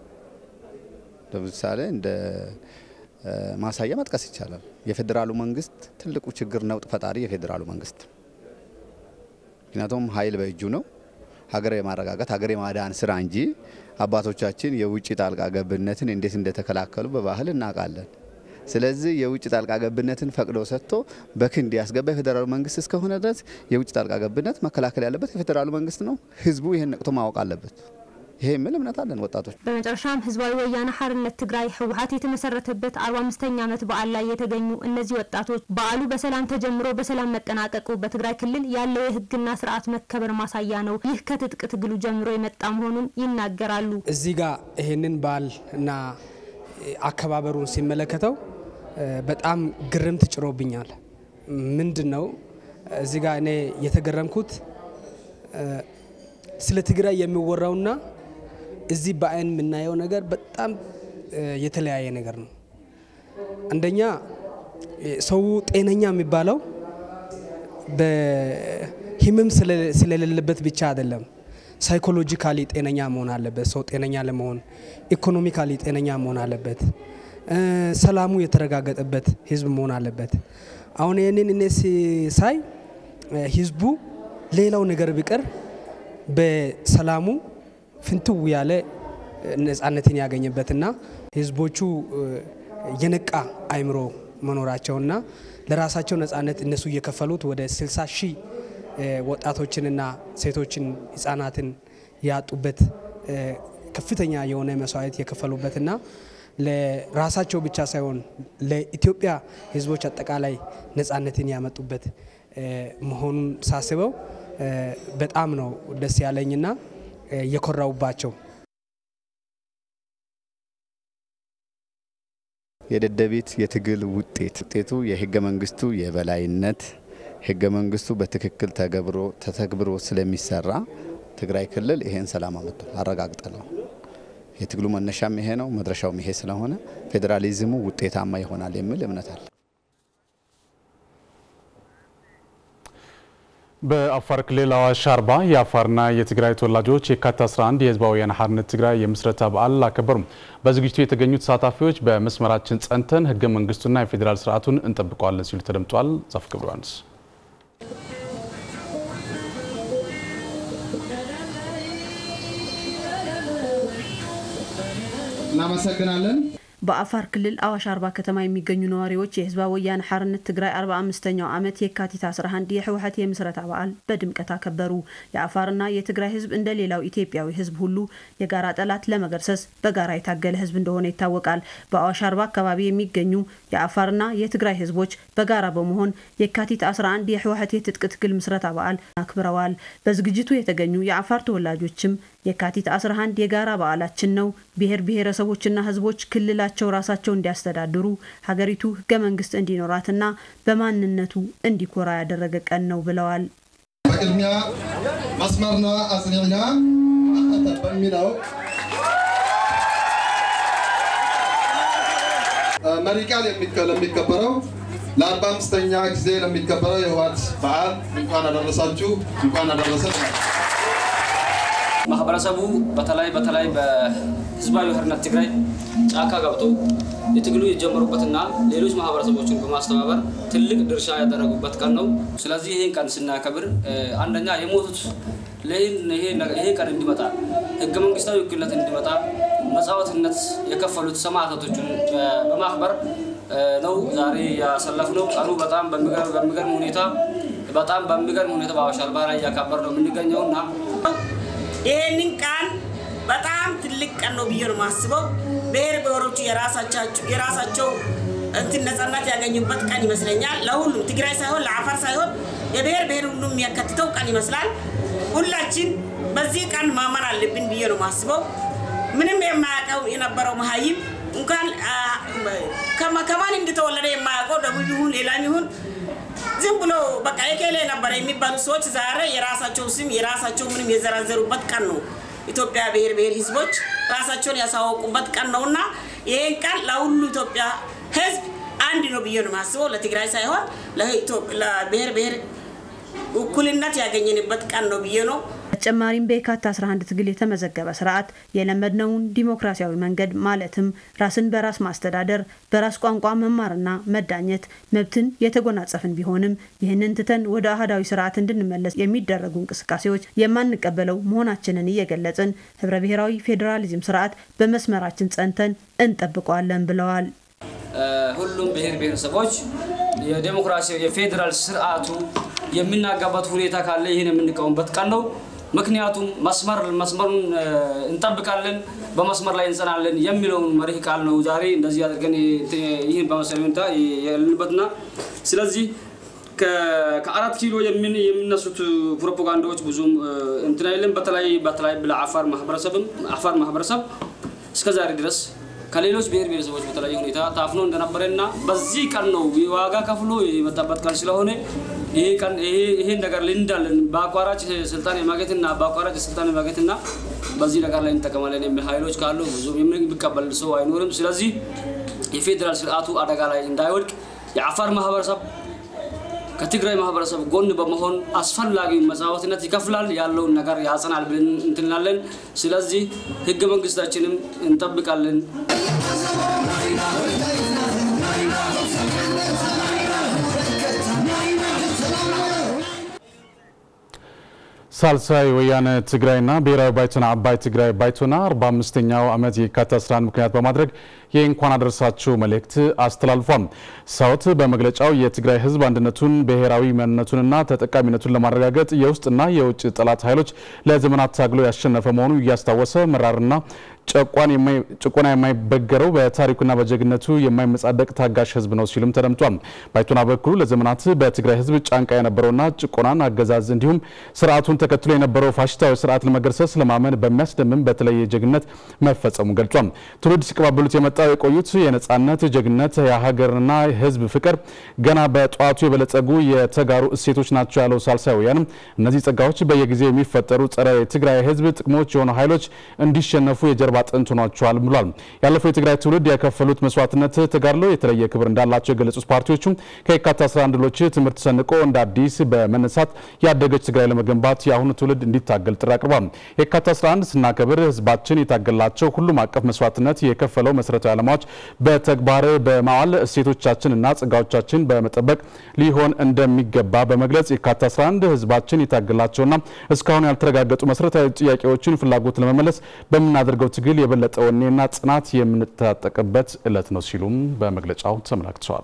ለምሳሌ እንደ ማሳያ መጥቀስ ይቻላል። የፌዴራሉ መንግስት ትልቁ ችግር ነውጥ ፈጣሪ የፌዴራሉ መንግስት ምክንያቱም ኃይል በእጁ ነው። ሀገር የማረጋጋት ሀገር የማዳን ስራ እንጂ አባቶቻችን የውጭ ጣልቃ ገብነትን እንዴት እንደተከላከሉ በባህል እናውቃለን። ስለዚህ የውጭ ጣልቃ ገብነትን ፈቅዶ ሰጥቶ በክንድ ያስገባ የፌዴራሉ መንግስት እስከሆነ ድረስ የውጭ ጣልቃ ገብነት መከላከል ያለበት የፌዴራሉ መንግስት ነው። ህዝቡ ይህን ነቅቶ ማወቅ አለበት። ይሄ የሚል እምነት አለን ወጣቶች። በመጨረሻም ህዝባዊ ወያነ ሓርነት ትግራይ ህወሀት የተመሰረተበት አርባ አምስተኛ ዓመት በዓል ላይ የተገኙ እነዚህ ወጣቶች በዓሉ በሰላም ተጀምሮ በሰላም መጠናቀቁ በትግራይ ክልል ያለው የህግና ስርዓት መከበር ማሳያ ነው። ይህ ከትጥቅ ትግሉ ጀምሮ የመጣ መሆኑን ይናገራሉ። እዚህ ጋር ይህንን በዓል እና አከባበሩን ሲመለከተው በጣም ግርምት ጭሮብኛል። ምንድን ነው እዚህ ጋር እኔ የተገረምኩት ስለ ትግራይ የሚወራውና እዚህ በአይን የምናየው ነገር በጣም የተለያየ ነገር ነው። አንደኛ ሰው ጤነኛ የሚባለው በህመም ስለሌለበት ብቻ አይደለም። ሳይኮሎጂካሊ ጤነኛ መሆን አለበት። ሰው ጤነኛ ለመሆን ኢኮኖሚካሊ ጤነኛ መሆን አለበት። ሰላሙ የተረጋገጠበት ህዝብ መሆን አለበት። አሁን ይህንን እኔ ሳይ ህዝቡ ሌላው ነገር ቢቀር በሰላሙ ፍንትው ያለ ነጻነትን ያገኘበትና ህዝቦቹ የነቃ አይምሮ መኖራቸውና ለራሳቸው ነጻነት እነሱ እየከፈሉት ወደ 60 ሺህ ወጣቶችንና ሴቶችን ህጻናትን ያጡበት ከፍተኛ የሆነ መስዋዕት የከፈሉበትና ለራሳቸው ብቻ ሳይሆን ለኢትዮጵያ ህዝቦች አጠቃላይ ነጻነትን ያመጡበት መሆኑን ሳስበው በጣም ነው ደስ ያለኝና የኮራውባቸው። የደደቢት የትግል ውጤት ውጤቱ የህገ መንግስቱ የበላይነት ህገ መንግስቱ በትክክል ተተግብሮ ስለሚሰራ ትግራይ ክልል ይሄን ሰላም አመጥቷል፣ አረጋግጠናል። የትግሉ መነሻም ይሄ ነው፣ መድረሻውም ይሄ ስለሆነ ፌዴራሊዝሙ ውጤታማ ይሆናል የሚል እምነት አለ። በአፋር ክልል አዋሽ አርባ የአፋርና የትግራይ ተወላጆች የካቲት 11 የህዝባዊ ወያነ ሓርነት ትግራይ የምስረታ በዓል አከበሩም። በዝግጅቱ የተገኙ ተሳታፊዎች በመስመራችን ጸንተን ህገ መንግስቱና የፌዴራል ስርዓቱን እንጠብቀዋለን ሲሉ ተደምጧል። ዛፍ ገብረ ዮሐንስ እናመሰግናለን። በአፋር ክልል አዋሽ አርባ ከተማ የሚገኙ ነዋሪዎች የህዝባዊ ወያነ ሓርነት ትግራይ 45ኛው ዓመት የካቲት 11 የህወሓት የምስረታ በዓል በድምቀት አከበሩ። የአፋርና የትግራይ ህዝብ እንደ ሌላው ኢትዮጵያዊ ህዝብ ሁሉ የጋራ ጠላት ለመገርሰስ በጋራ የታገለ ህዝብ እንደሆነ ይታወቃል። በአዋሽ አርባ አካባቢ የሚገኙ የአፋርና የትግራይ ህዝቦች በጋራ በመሆን የካቲት 11 የህወሓት የትጥቅ ትግል ምስረታ በዓል አክብረዋል። በዝግጅቱ የተገኙ የአፋር ተወላጆችም የካቲት 11 የጋራ በዓላችን ነው፣ ብሔር ብሔረሰቦችና ህዝቦች ክልላቸው ራሳቸው እንዲያስተዳድሩ ሀገሪቱ ህገ መንግስት እንዲኖራትና በማንነቱ እንዲኮራ ያደረገ ቀን ነው ብለዋል። በቅድሚያ መስመርና አጽኒዕና በሚለው መሪ ቃል ለሚከበረው ለአርባ አምስተኛ ጊዜ ለሚከበረው የህወሓት በዓል እንኳን አደረሳችሁ እንኳን አደረሰን። ማህበረሰቡ በተለይ በተለይ በህዝባዊ ሓርነት ትግራይ ጫካ ገብቶ የትግሉ የጀመሩበትና ሌሎች ማህበረሰቦችን በማስተባበር ትልቅ ድርሻ ያደረጉበት ቀን ነው። ስለዚህ ይህን ቀን ስናከብር አንደኛ የሞቱት ይሄ ቀን እንዲመጣ ህገ መንግስታዊ ውክልነት እንዲመጣ መስዋዕትነት የከፈሉት ሰማዕታቶችን በማክበር ነው ዛሬ ያሰለፍነው። ቀኑ በጣም በሚገርም ሁኔታ በጣም በሚገርም ሁኔታ በአዋሽ አርባ ላይ እያከበር ነው የምንገኘው እና ይህንን ቀን በጣም ትልቅ ቀን ነው ብዬ ነው የማስበው። ብሔር ብሔሮቹ የራሳቸው እንትን ነጻነት ያገኙበት ቀን ይመስለኛል። ለሁሉም ትግራይ ሳይሆን ለአፋር ሳይሆን የብሔር ብሔር ሁሉም የሚያከትተው ቀን ይመስላል። ሁላችን በዚህ ቀን ማመን አለብን ብዬ ነው የማስበው። ምንም የማያውቀው የነበረው መሀይም እንኳን ከማን እንደተወለደ የማያውቀው ደቡብ ይሁን ሌላም ይሁን ዝም ብሎ በቃ የኬሌ ነበረ የሚባሉ ሰዎች ዛሬ የራሳቸው ስም የራሳቸው ምንም የዘራዘሩበት ቀን ነው። ኢትዮጵያ ብሔር ብሔር ህዝቦች ራሳቸውን ያሳወቁበት ቀን ነው እና ይህን ቀን ለሁሉ ኢትዮጵያ ህዝብ አንድ ነው ብዬ ነው የማስበው። ለትግራይ ሳይሆን ለብሔር ብሔር እኩልነት ያገኘንበት ቀን ነው ብዬ ነው። በተጨማሪም በየካቲት 11 ትግል የተመዘገበ ስርዓት የለመድነውን ዲሞክራሲያዊ መንገድ ማለትም ራስን በራስ ማስተዳደር፣ በራስ ቋንቋ መማርና መዳኘት መብትን የተጎናጸፍን ቢሆንም ይህንን ትተን ወደ አህዳዊ ስርዓት እንድንመለስ የሚደረጉ እንቅስቃሴዎች የማንቀበለው መሆናችንን እየገለጽን ህብረ ብሔራዊ ፌዴራሊዝም ስርዓት በመስመራችን ጸንተን እንጠብቀዋለን ብለዋል። ሁሉም ብሔር ብሔረሰቦች የዴሞክራሲያዊ የፌዴራል ስርዓቱ የሚናጋበት ሁኔታ ካለ ይህን የምንቃወምበት ቀን ነው። ምክንያቱም መስመር መስመሩን እንጠብቃለን፣ በመስመር ላይ እንጸናለን የሚለውን መሪህ ቃል ነው ዛሬ እንደዚህ አድርገን ይህን በመሰለ ሁኔታ ያለንበትና ስለዚህ ከአራት ኪሎ የሚነሱት ፕሮፓጋንዳዎች ብዙም እንትን አይልም። በተለይ በተለይ ለአፋር ማህበረሰብም አፋር ማህበረሰብ እስከ ዛሬ ድረስ ከሌሎች ብሔር ብሔረሰቦች በተለያየ ሁኔታ ታፍኖ እንደነበረና በዚህ ቀን ነው ዋጋ ከፍሎ የመጣበት ቀን ስለሆነ ይሄን ነገር ልንዳለን በአቋራጭ ስልጣን የማግኘትና በአቋራጭ ስልጣን የማግኘትና በዚህ ነገር ላይ እንጠቀማለን የሚል ኃይሎች ካሉ ብዙም የሚቀበል ሰው አይኖርም። ስለዚህ የፌዴራል ስርዓቱ አደጋ ላይ እንዳይወድቅ የአፋር ማህበረሰብ ከትግራይ ማህበረሰብ ጎን በመሆን አስፈላጊ መስዋዕትነት ይከፍላል፣ ያለውን ነገር ያጸናል ብለን እንትንላለን። ስለዚህ ህገ መንግስታችንም እንጠብቃለን። ሳልሳይ ወያነ ትግራይና ብሔራዊ ባይቶና አባይ ትግራይ ባይቶና 45ኛው ዓመት የካቲት 11 ምክንያት በማድረግ የእንኳን አደረሳችሁ መልእክት አስተላልፏል። ሳውት በመግለጫው የትግራይ ህዝብ አንድነቱን ብሔራዊ ማንነቱንና ተጠቃሚነቱን ለማረጋገጥ የውስጥና የውጭ ጠላት ኃይሎች ለዘመናት ታግሎ ያሸነፈ መሆኑ እያስታወሰ መራርና ጭቆና የማይበገረው በታሪኩና በጀግነቱ የማይመጻደቅ ታጋሽ ህዝብ ነው ሲሉም ተደምጧል። ባይቶና በኩሉ ለዘመናት በትግራይ ህዝብ ጫንቃ የነበረውና ጭቆናን አገዛዝ እንዲሁም ስርዓቱን ተከትሎ የነበረው ፋሽስታዊ ስርዓት ለመገርሰስ ለማመን በሚያስደምም በተለየ ጀግነት መፈጸሙ ገልጿል። ትውልድ ሲቀባበሉት የመጣ አስመጣው የቆዩት የነጻነት ጀግነት፣ የሀገርና ሕዝብ ፍቅር ገና በጠዋቱ የበለጸጉ የተጋሩ እሴቶች ናቸው ያለው ሳልሳይ ወያነ እነዚህ ጸጋዎች በየጊዜው የሚፈጠሩ ጸረ የትግራይ ሕዝብ ጥቅሞች የሆኑ ኃይሎች እንዲሸነፉ የጀርባ አጥንት ሆኗቸዋል ብሏል። ያለፈው የትግራይ ትውልድ የከፈሉት መስዋዕትነት ተጋድሎ የተለየ ክብር እንዳላቸው የገለጹት ፓርቲዎቹ ከየካቲት 11 ድሎች ትምህርት ሰንቆ እንደ አዲስ በመነሳት ያደገች ትግራይ ለመገንባት የአሁኑ ትውልድ እንዲታገል ጥሪ አቅርቧል። የካቲት 11 ስናከብር ህዝባችን የታገላቸው ሁሉም አቀፍ መስዋዕትነት የከፈለው መሰረታዊ ዓላማዎች በተግባር በማዋል እሴቶቻችንና ጸጋዎቻችን በመጠበቅ ሊሆን እንደሚገባ በመግለጽ የካቲት 11 ህዝባችን የታገላቸውና እስካሁን ያልተረጋገጡ መሰረታዊ ጥያቄዎችን ፍላጎት ለመመለስ በምናደርገው ትግል የበለጠ ወኔና ጽናት የምንታጠቅበት ዕለት ነው ሲሉም በመግለጫው ተመላክተዋል።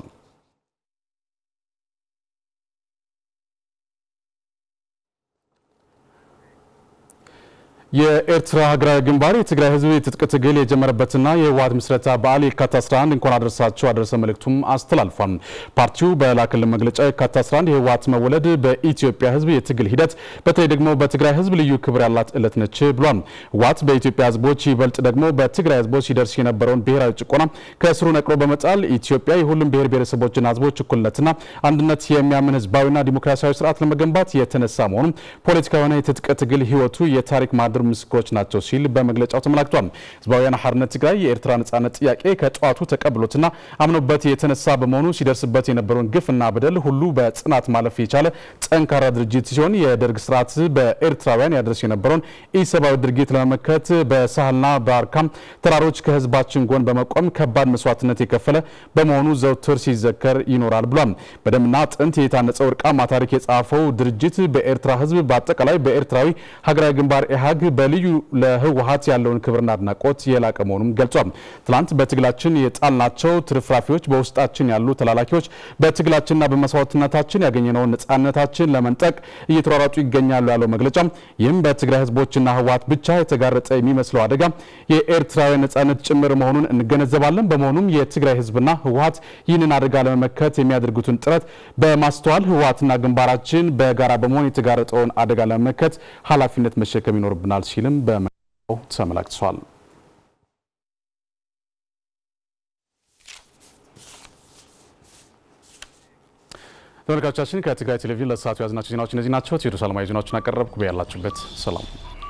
የኤርትራ ሀገራዊ ግንባር የትግራይ ህዝብ የትጥቅ ትግል የጀመረበትና የህወሓት ምስረታ በዓል የካቲት 11 እንኳን አደረሳቸው አደረሰ መልእክቱም አስተላልፏል። ፓርቲው በላከልን መግለጫ የካቲት 11 የህወሓት መወለድ በኢትዮጵያ ህዝብ የትግል ሂደት በተለይ ደግሞ በትግራይ ህዝብ ልዩ ክብር ያላት ዕለት ነች ብሏል። ህወሓት በኢትዮጵያ ህዝቦች ይበልጥ ደግሞ በትግራይ ህዝቦች ሲደርስ የነበረውን ብሔራዊ ጭቆና ከስሩ ነቅሎ በመጣል ኢትዮጵያ የሁሉም ብሔር ብሔረሰቦችና ህዝቦች እኩልነትና አንድነት የሚያምን ህዝባዊና ዲሞክራሲያዊ ስርዓት ለመገንባት የተነሳ መሆኑን ፖለቲካዊ የሆነ የትጥቅ ትግል ህይወቱ የታሪክ ማድር ምስክሮች ናቸው ሲል በመግለጫው ተመላክቷል። ህዝባዊ ወያነ ሓርነት ትግራይ የኤርትራ ነጻነት ጥያቄ ከጠዋቱ ተቀብሎትና አምኖበት የተነሳ በመሆኑ ሲደርስበት የነበረውን ግፍና በደል ሁሉ በጽናት ማለፍ የቻለ ጠንካራ ድርጅት ሲሆን የደርግ ስርዓት በኤርትራውያን ያደርስ የነበረውን ኢሰብአዊ ድርጊት ለመመከት በሳህልና በአርካም ተራሮች ከህዝባችን ጎን በመቆም ከባድ መስዋዕትነት የከፈለ በመሆኑ ዘውትር ሲዘከር ይኖራል ብሏል። በደምና አጥንት የታነጸው ወርቃማ ታሪክ የጻፈው ድርጅት በኤርትራ ህዝብ በአጠቃላይ በኤርትራዊ ሀገራዊ ግንባር ኢህአግ በልዩ ለህወሓት ያለውን ክብርና አድናቆት የላቀ መሆኑም ገልጿል። ትላንት በትግላችን የጣልናቸው ትርፍራፊዎች በውስጣችን ያሉ ተላላኪዎች በትግላችንና በመስዋዕትነታችን ያገኘነውን ነጻነታችን ለመንጠቅ እየተሯሯጡ ይገኛሉ ያለው መግለጫ ይህም በትግራይ ህዝቦችና ህወሓት ብቻ የተጋረጠ የሚመስለው አደጋ የኤርትራውያን ነጻነት ጭምር መሆኑን እንገነዘባለን። በመሆኑም የትግራይ ህዝብና ህወሓት ይህንን አደጋ ለመመከት የሚያደርጉትን ጥረት በማስተዋል ህወሓትና ግንባራችን በጋራ በመሆን የተጋረጠውን አደጋ ለመመከት ኃላፊነት መሸከም ይኖርብናል ሲልም በመግለጫው ተመላክቷል። ተመልካቾቻችን ከትግራይ ቴሌቪዥን ለሰዓቱ ያዝናቸው ዜናዎች እነዚህ ናቸው። ቴዎድሮስ አለማየሁ ዜናዎችን አቀረብኩ። በያላችሁበት ሰላም